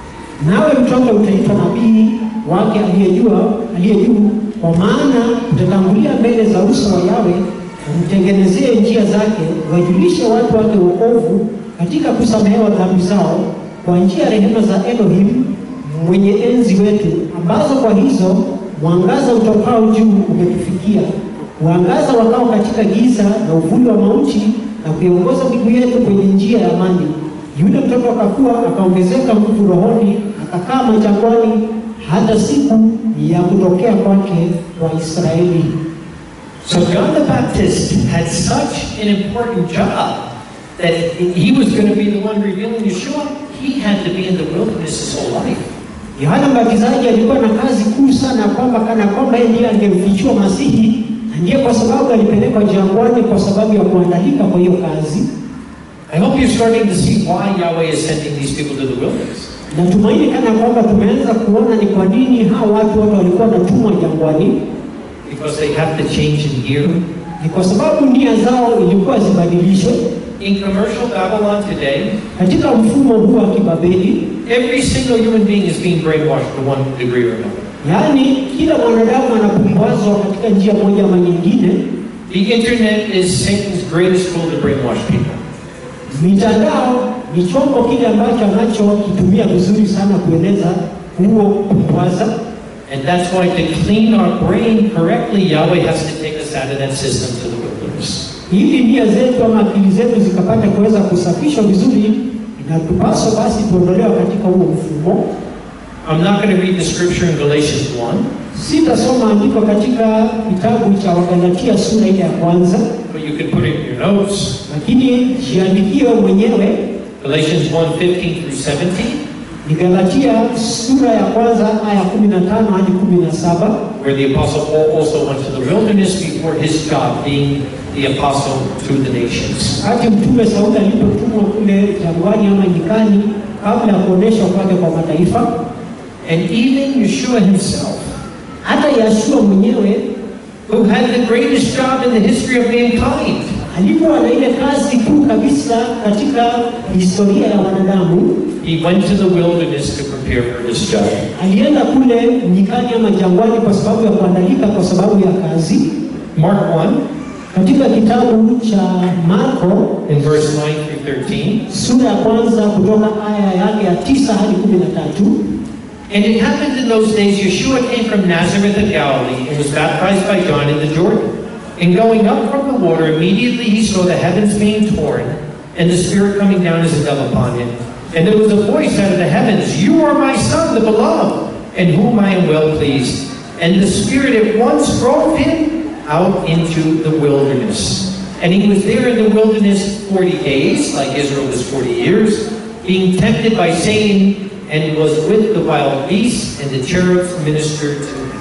Nawe mtoto utaitwa nabii wake aliyejua aliye juu, kwa maana utatangulia mbele za uso wa Yawe, umtengenezee njia zake, wajulishe watu wake wokovu katika kusamehewa dhambi zao, kwa njia ya rehema za Elohim mwenye enzi wetu, ambazo kwa hizo mwangaza utokao juu umetufikia, kuangaza wakao katika giza na uvuli wa mauti, na kuiongoza miguu yetu kwenye njia ya amani. Yule mtoto akakuwa akaongezeka nguvu rohoni, akakaa majangwani hata siku ya kutokea kwake kwa Israeli. So John the Baptist had such an important job that he was going to be the one revealing Yeshua. He had to be in the wilderness his whole life. Yohana Mbatizaji alikuwa na kazi kuu sana, kwamba kana kwamba yeye ndiye angemfichua Masihi, na ndiye kwa sababu alipelekwa jangwani kwa sababu ya kuandalika kwa hiyo kazi. I hope you're starting to see why Yahweh is sending these people to the wilderness. Natumaini kana kwamba tumeanza kuona ni kwa nini hao watu wote walikuwa wanatumwa jangwani. Because they have to change in gear. Ni kwa sababu nia zao ilikuwa zibadilishwe. In commercial Babylon today, Katika mfumo huu wa kibabeli, every single human being is being brainwashed to one degree or another. yaani kila mwanadamu anapumbazwa katika njia moja ama nyingine. The internet is Satan's greatest tool to brainwash people. Mitandao ni chombo kile ambacho anachokitumia vizuri sana kueleza huo kupumbwaza, And that's why to clean our brain correctly, Yahweh has to take us out of that system to the wilderness. ili nia zetu ama akili zetu zikapata kuweza kusafishwa vizuri, inatupaswa basi tuondolewa katika huo mfumo. I'm not going to read the scripture in Galatians 1, Sitasoma andiko katika kitabu cha Wagalatia sura ile ya kwanza, but you can put it in your notes. lakini jiandikie mwenyewe. Galatians 1 15 through 17. Ni Galatia sura ya kwanza aya 15 hadi 17. where the Apostle Paul also went to the wilderness before his job being the apostle to the nations. Wakati mtume Sauli alipotumwa kule jangwani ama nyikani, kabla ya kuonyeshwa kwake kwa mataifa, And even Yeshua himself, hata Yashua mwenyewe who had the greatest job in the history of mankind, alikuwa na ile kazi kuu kabisa katika historia ya wanadamu. he went to the wilderness to prepare for his job. Alienda kule nyikani ama jangwani kwa sababu ya kuandalika, kwa sababu ya kazi. Mark 1, Katika kitabu cha Marko in verse 9 through 13. sura ya kwanza kutoka aya yake ya tisa hadi kumi na tatu. And it happened in those days, Yeshua came from Nazareth of Galilee and was baptized by John in the Jordan. And going up from the water, immediately he saw the heavens being torn, and the Spirit coming down as a dove upon him. And there was a voice out of the heavens, You are my Son, the beloved, in whom I am well pleased. And the Spirit at once drove him out into the wilderness. And he was there in the wilderness 40 days, like Israel was 40 years, being tempted by Satan, and was with the wild beasts, and the cherubs ministered to him.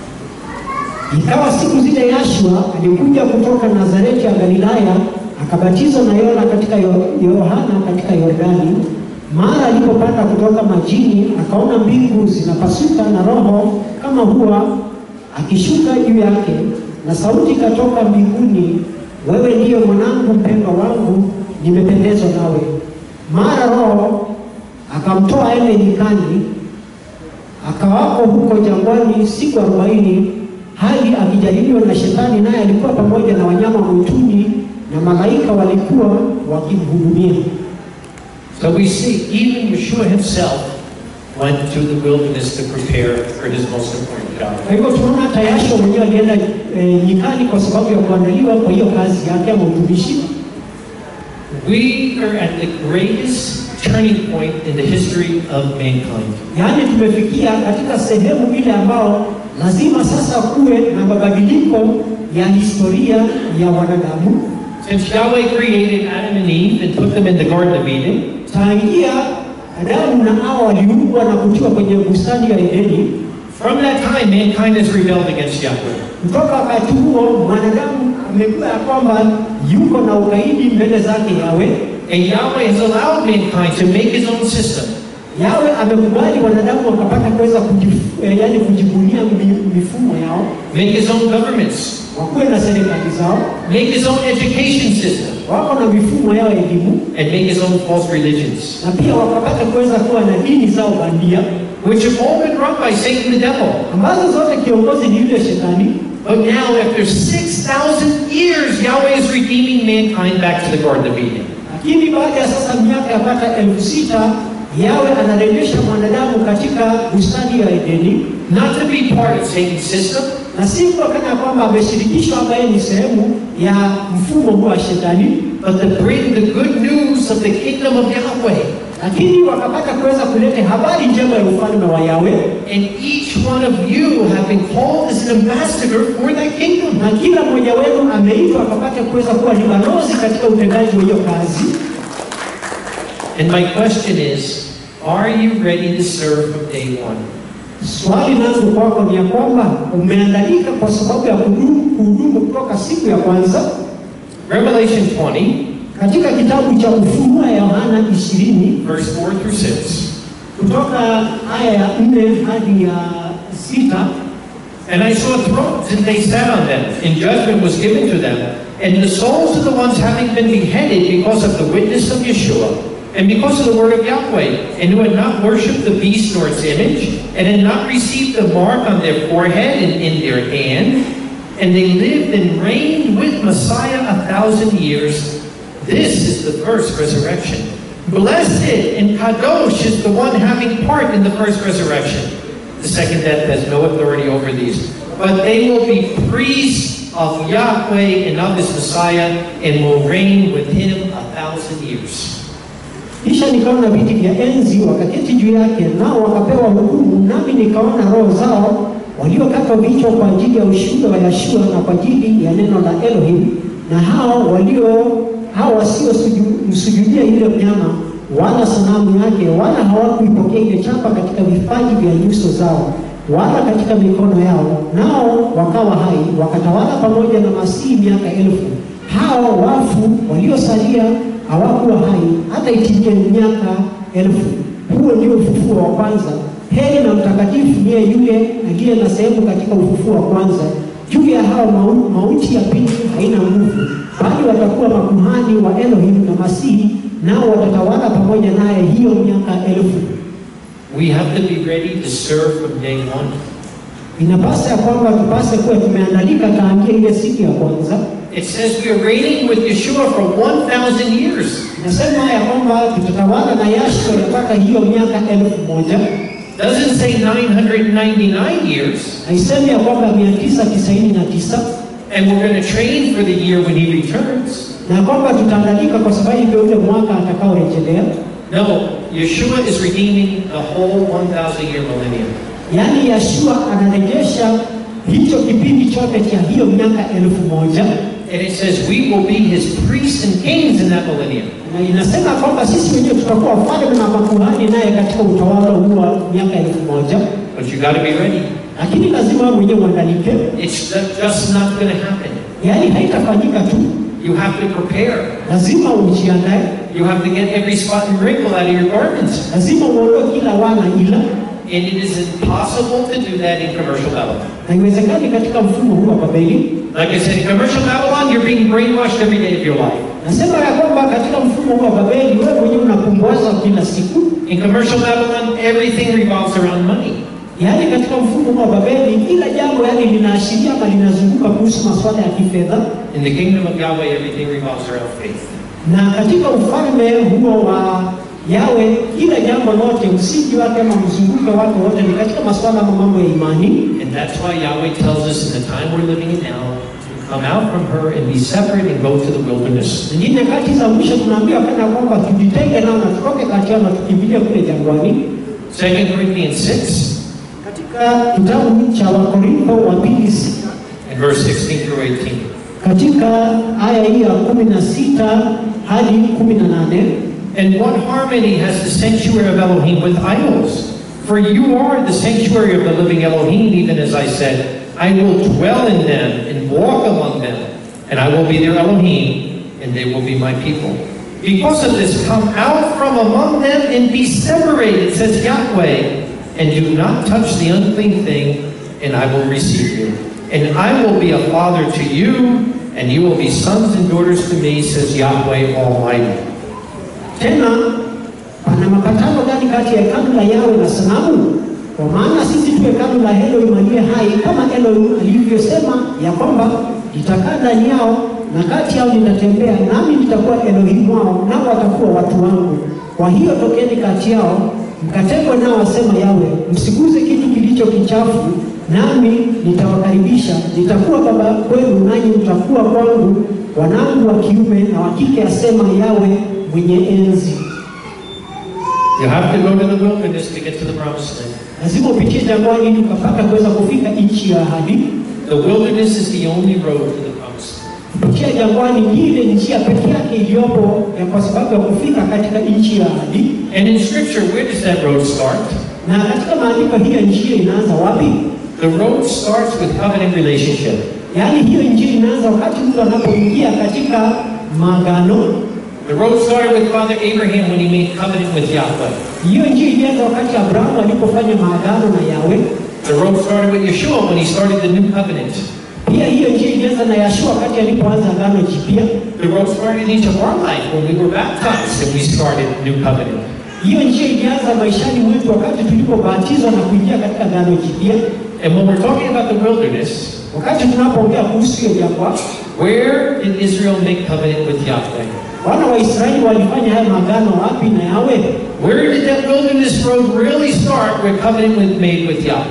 Ikawa siku zile Yashua alikuja kutoka Nazareti ya Galilaya, akabatizwa na Yohana katika Yo- Yohana katika Yordani. Mara alipopanda kutoka majini, akaona mbingu zinapasuka na Roho kama hua akishuka juu yake, na sauti ikatoka mbinguni, wewe ndiyo mwanangu mpendwa wangu, nimependezwa nawe. Mara Roho akamtoa aende nyikani, akawako huko jangwani siku arobaini hali akijaribiwa na shetani, naye alikuwa pamoja na wanyama mwituni na malaika walikuwa wakimhudumia. So we see, even Yeshua himself went to the wilderness to prepare for his most important job. Kwa hivyo tunaona hata Yashua mwenyewe alienda e, nyikani kwa sababu ya kuandaliwa kwa hiyo kazi yake ama utumishi. We are at the greatest turning point in the history of mankind. Yaani tumefikia katika sehemu ile ambao lazima sasa kuwe na mabadiliko ya historia ya wanadamu. Since Yahweh created Adam and Eve and put them in the Garden of Eden, Tangia Adamu na Hawa waliumbwa na kutiwa kwenye bustani ya Edeni, from that time mankind has rebelled against Yahweh. Kutoka wakati huo mwanadamu amekuwa ya kwamba yuko na ukaidi mbele zake Yawe. And Yahweh has allowed mankind to make his own system. Yawe amekubali wanadamu wakapata kuweza kujif- eh, yaani kujibunia mi- mifumo yao, make his own governments, wakuwe na serikali zao, make his own education system, wako na mifumo yao ya elimu, and make his own false religions, na pia wakapata kuweza kuwa na dini zao bandia, which have all been run by Satan the devil. ambazo zote kiongozi ni yule shetani. But now, after 6,000 years, Yahweh is redeeming mankind back to the Garden of Eden. Lakini baada ya sasa miaka yapata elfu sita Yawe anarejesha mwanadamu katika bustani ya Edeni, Not to be part of Satan's system, na si kutokana kwamba ameshirikishwa ambaye ni sehemu ya mfumo huu wa shetani, but to bring the good news of the kingdom of Yahweh. lakini wakapata kuweza kuleta habari njema ya ufalme wa Yawe, And each one of you have been called as an ambassador for that kingdom. na kila mmoja wenu ameitwa akapata kuweza kuwa ni balozi katika utendaji wa hiyo kazi. And my question is, are you ready to serve from day one? Swali langu kwako ni ya kwamba umeandalika kwa sababu ya kudumu kuhudumu kutoka siku ya kwanza. Revelation 20, Katika kitabu cha Ufunuo ya Yohana 20 verse 4 through 6. kutoka aya ya 4 hadi ya sita And I saw thrones, and they sat on them, and judgment was given to them. And the souls of the ones having been beheaded because of the witness of Yeshua, and because of the word of Yahweh, and who had not worshipped the beast nor its image, and had not received the mark on their forehead and in their hand, and they lived and reigned with Messiah a thousand years. This is the first resurrection. Blessed and Kadosh is the one having part in the first resurrection. The second death has no authority over these, but they will be priests of Yahweh and of his Messiah, and will reign with him a thousand years. Kisha nikaona viti vya enzi wakaketi juu yake, nao wakapewa hukumu, nami nikaona roho zao waliokatwa vichwa kwa ajili ya ushuhuda wa Yashua na kwa ajili ya neno la Elohim, na hao walio hao wasiomsujudia yule mnyama wala sanamu yake, wala hawakuipokea ile chapa katika vipaji vya nyuso zao wala katika mikono yao, nao wakawa hai, wakatawala pamoja na Masihi miaka elfu. Hao wafu waliosalia hawakuwa hai hata itimie miaka elfu. Huo ndio ufufuo wa kwanza. Heri na mtakatifu niye yule aliye na sehemu katika ufufuo wa kwanza. Juu ya hao mau, mauti ya pili haina nguvu, bali watakuwa makuhani wa Elohim na Masihi, nao watatawala pamoja naye hiyo miaka elfu. We have to be ready to serve from day one. Inapasa ya kwamba tupase kuwa tumeandalika tangia ile siku ya kwanza. It says we are reigning with Yeshua for 1,000 years. Inasema ya kwamba tutatawala na Yashua yapata hiyo miaka elfu moja. Doesn't say 999 years. Haisemi ya kwamba mia tisa tisaini na tisa And we're going to train for the year when he returns. na kwamba tutaandalika kwa sababu ndio ule mwaka atakaorejelea. No, Yeshua is redeeming the whole 1,000 year millennium. Yaani Yashua anarejesha hicho kipindi chote cha hiyo miaka elfu moja And it says we will be his priests and kings in that millennium. na inasema kwamba sisi wenyewe tutakuwa wafalme na makuhani naye katika utawala huu wa miaka elfu moja But you got to be ready. lakini lazima wewe mwenyewe uandalike, It's just not going to happen. yaani haitafanyika tu, You have to prepare. lazima ujiandae, You have to get every spot and wrinkle out of your garments. lazima uondoe kila wana ila And it is impossible to do that in commercial Babylon. haiwezekani katika mfumo huu wa Babeli. Like I said, in commercial Babylon, you're being brainwashed every day of your life. Nasema ya kwamba katika mfumo huu wa Babeli wewe mwenyewe unapumbazwa kila siku, In commercial Babylon, everything revolves around money. yaani katika mfumo huu wa Babeli kila jambo yaani linaashiria ama linazunguka kuhusu masuala ya kifedha, In the kingdom of Yahweh, everything revolves around faith. na katika ufalme huo wa Yawe kila jambo lote msingi wake ama mzunguko wake wote ni katika masuala ama mambo ya imani, And that's why Yahweh tells us in the time we're living in now to come out from her and be separate and go to the wilderness. Zingine nyakati za mwisho tunaambiwa kana kwamba tujitenge nao na tutoke kati yao na tukimbilie kule jangwani. 2 Corinthians 6 Katika kitabu cha Wakorintho wa pili sita and verse 16 through 18. katika aya hii ya kumi na sita hadi kumi na nane And what harmony has the sanctuary of Elohim with idols? For you are the sanctuary of the living Elohim, even as I said, I will dwell in them and walk among them, and I will be their Elohim, and they will be my people. Because of this, come out from among them and be separated, says Yahweh, and do not touch the unclean thing, and I will receive you. And I will be a father to you, and you will be sons and daughters to me, says Yahweh Almighty. tena pana mapatano gani kati ya hekalu la Yawe na sanamu? Kwa maana sisi tu hekalu la Elohim aliye hai, kama Elohim alivyosema ya kwamba nitakaa ndani yao na kati yao nitatembea, nami nitakuwa Elohim wao, nao watakuwa watu wangu. Kwa hiyo tokeni kati yao mkatengwe nao, asema Yawe, msiguze kitu kilicho kichafu, nami nitawakaribisha. Nitakuwa baba kwenu, nanyi mtakuwa kwangu wanangu wa kiume na wa kike, asema Yawe mwenye enzi. You have to go to the wilderness to get to the promised land. Lazima upitie jangwani ili ukapata kuweza kufika nchi ya ahadi. The wilderness is the only road to the promised land. Kupitia jangwani ni ile njia pekee yake iliyopo ya kwa sababu ya kufika katika nchi ya ahadi. And in Scripture, where does that road start? Na katika maandiko hiyo njia inaanza wapi? The road starts with covenant relationship. Yaani hiyo njia inaanza wakati mtu anapoingia katika maagano. The road started with Father Abraham when he made covenant with Yahweh. Hiyo njia ilianza wakati Abrahamu alipofanya maagano na Yawe. The road started with Yeshua when he started the new covenant. Pia hiyo njia ilianza na Yashua wakati alipoanza agano jipya. The road started in each of our life when we were baptized and we started new covenant. Hiyo njia ilianza maishani mwetu wakati tulipobatizwa na kuingia katika agano jipya. And when we're talking about the wilderness, Wakati tunapoongea kuhusu hiyo jangwa, where did Israel make covenant with Yahweh? wana wa Israeli walifanya haya maagano wapi na Yawe? Where did that wilderness road really start where covenant was made with Yahweh?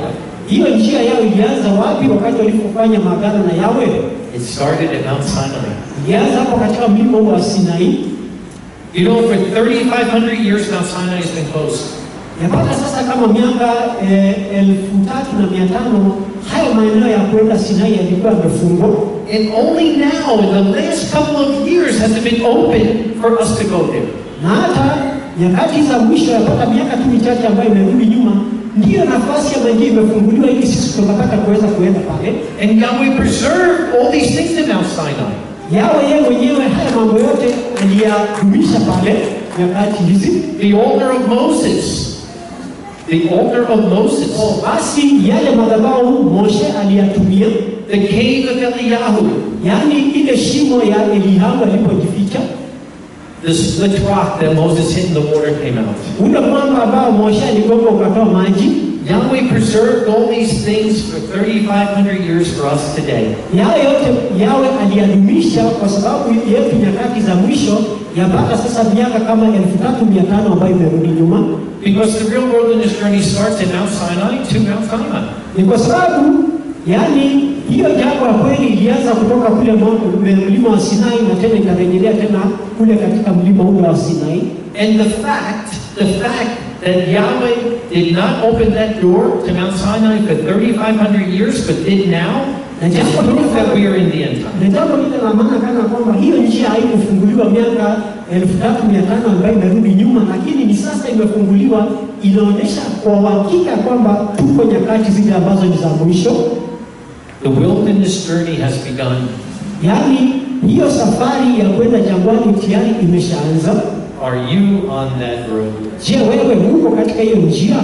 Hiyo njia yao ilianza wapi wakati walipofanya maagano na Yawe? It started at Mount Sinai. Ilianza hapo katika mlima huu wa Sinai. You know, for 3,500 years, Mount Sinai has been closed. Yapata sasa kama miaka eh, elfu tatu na mia tano hayo maeneo ya kwenda Sinai yalikuwa yamefungwa, And only now, in the last couple of years, has it been open for us to go there. na hata nyakati za mwisho yapata miaka tu michache ambayo imerudi nyuma, ndiyo nafasi ya maji imefunguliwa ili sisi tukapata kuweza kuenda pale. And Yahweh preserved all these things in Mount Sinai. Yawe yeye mwenyewe haya mambo yote aliyadumisha pale nyakati hizi. The altar of Moses. The altar of Moses. Basi yale madhabahu Moshe aliyatumia, The cave of Eliyahu. yaani ile shimo ya Eliabu alipojificha, The split rock that Moses hit and the water came out. ule mwamba ambao Moshe aligonga ukatoa maji. Yahweh preserved all these things for 3,500 years for us today. Yale yote Yawe aliyadumisha kwa sababu yetu nyakati za mwisho, yapata sasa miaka kama elfu tatu mia tano ambayo imerudi nyuma. Because the real wilderness journey starts in Mount Sinai to Mount Sinai. Ni kwa sababu yaani hiyo jambo la kweli ilianza kutoka kule mwa- mlima wa Sinai na tena ikarejelea tena kule katika mlima ule wa Sinai. And the fact, the fact that Yahweh did not open that door to Mount Sinai for 3,500 years, but did now, is proof that we are in the end time. Na jambo lile la maana kana kwamba hiyo njia haikufunguliwa miaka elfu tatu mia tano ambayo imerudi nyuma, lakini ni sasa imefunguliwa, inaonyesha kwa uhakika kwamba tuko nyakati zile ambazo ni za mwisho. The wilderness journey has begun. Yaani hiyo safari ya kwenda jangwani tayari imeshaanza. Are you on that road? Je, wewe uko katika hiyo njia?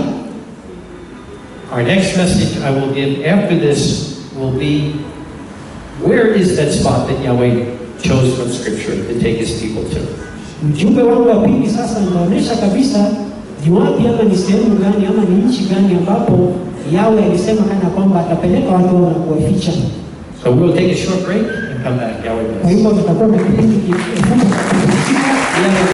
Our next message I will give after this will be where is that spot that Yahweh chose from Scripture to take his people to? Mjumbe wangu wa pili sasa nitaonyesha kabisa ni wapi ama ni sehemu gani ama ni nchi gani ambapo Yawe alisema kana kwamba atapeleka watu wao na kuwaficha. So we'll take a short break and come back. Yahweh bless. Kwa hivyo tutakuwa na kipindi kifupi cha kupumzika.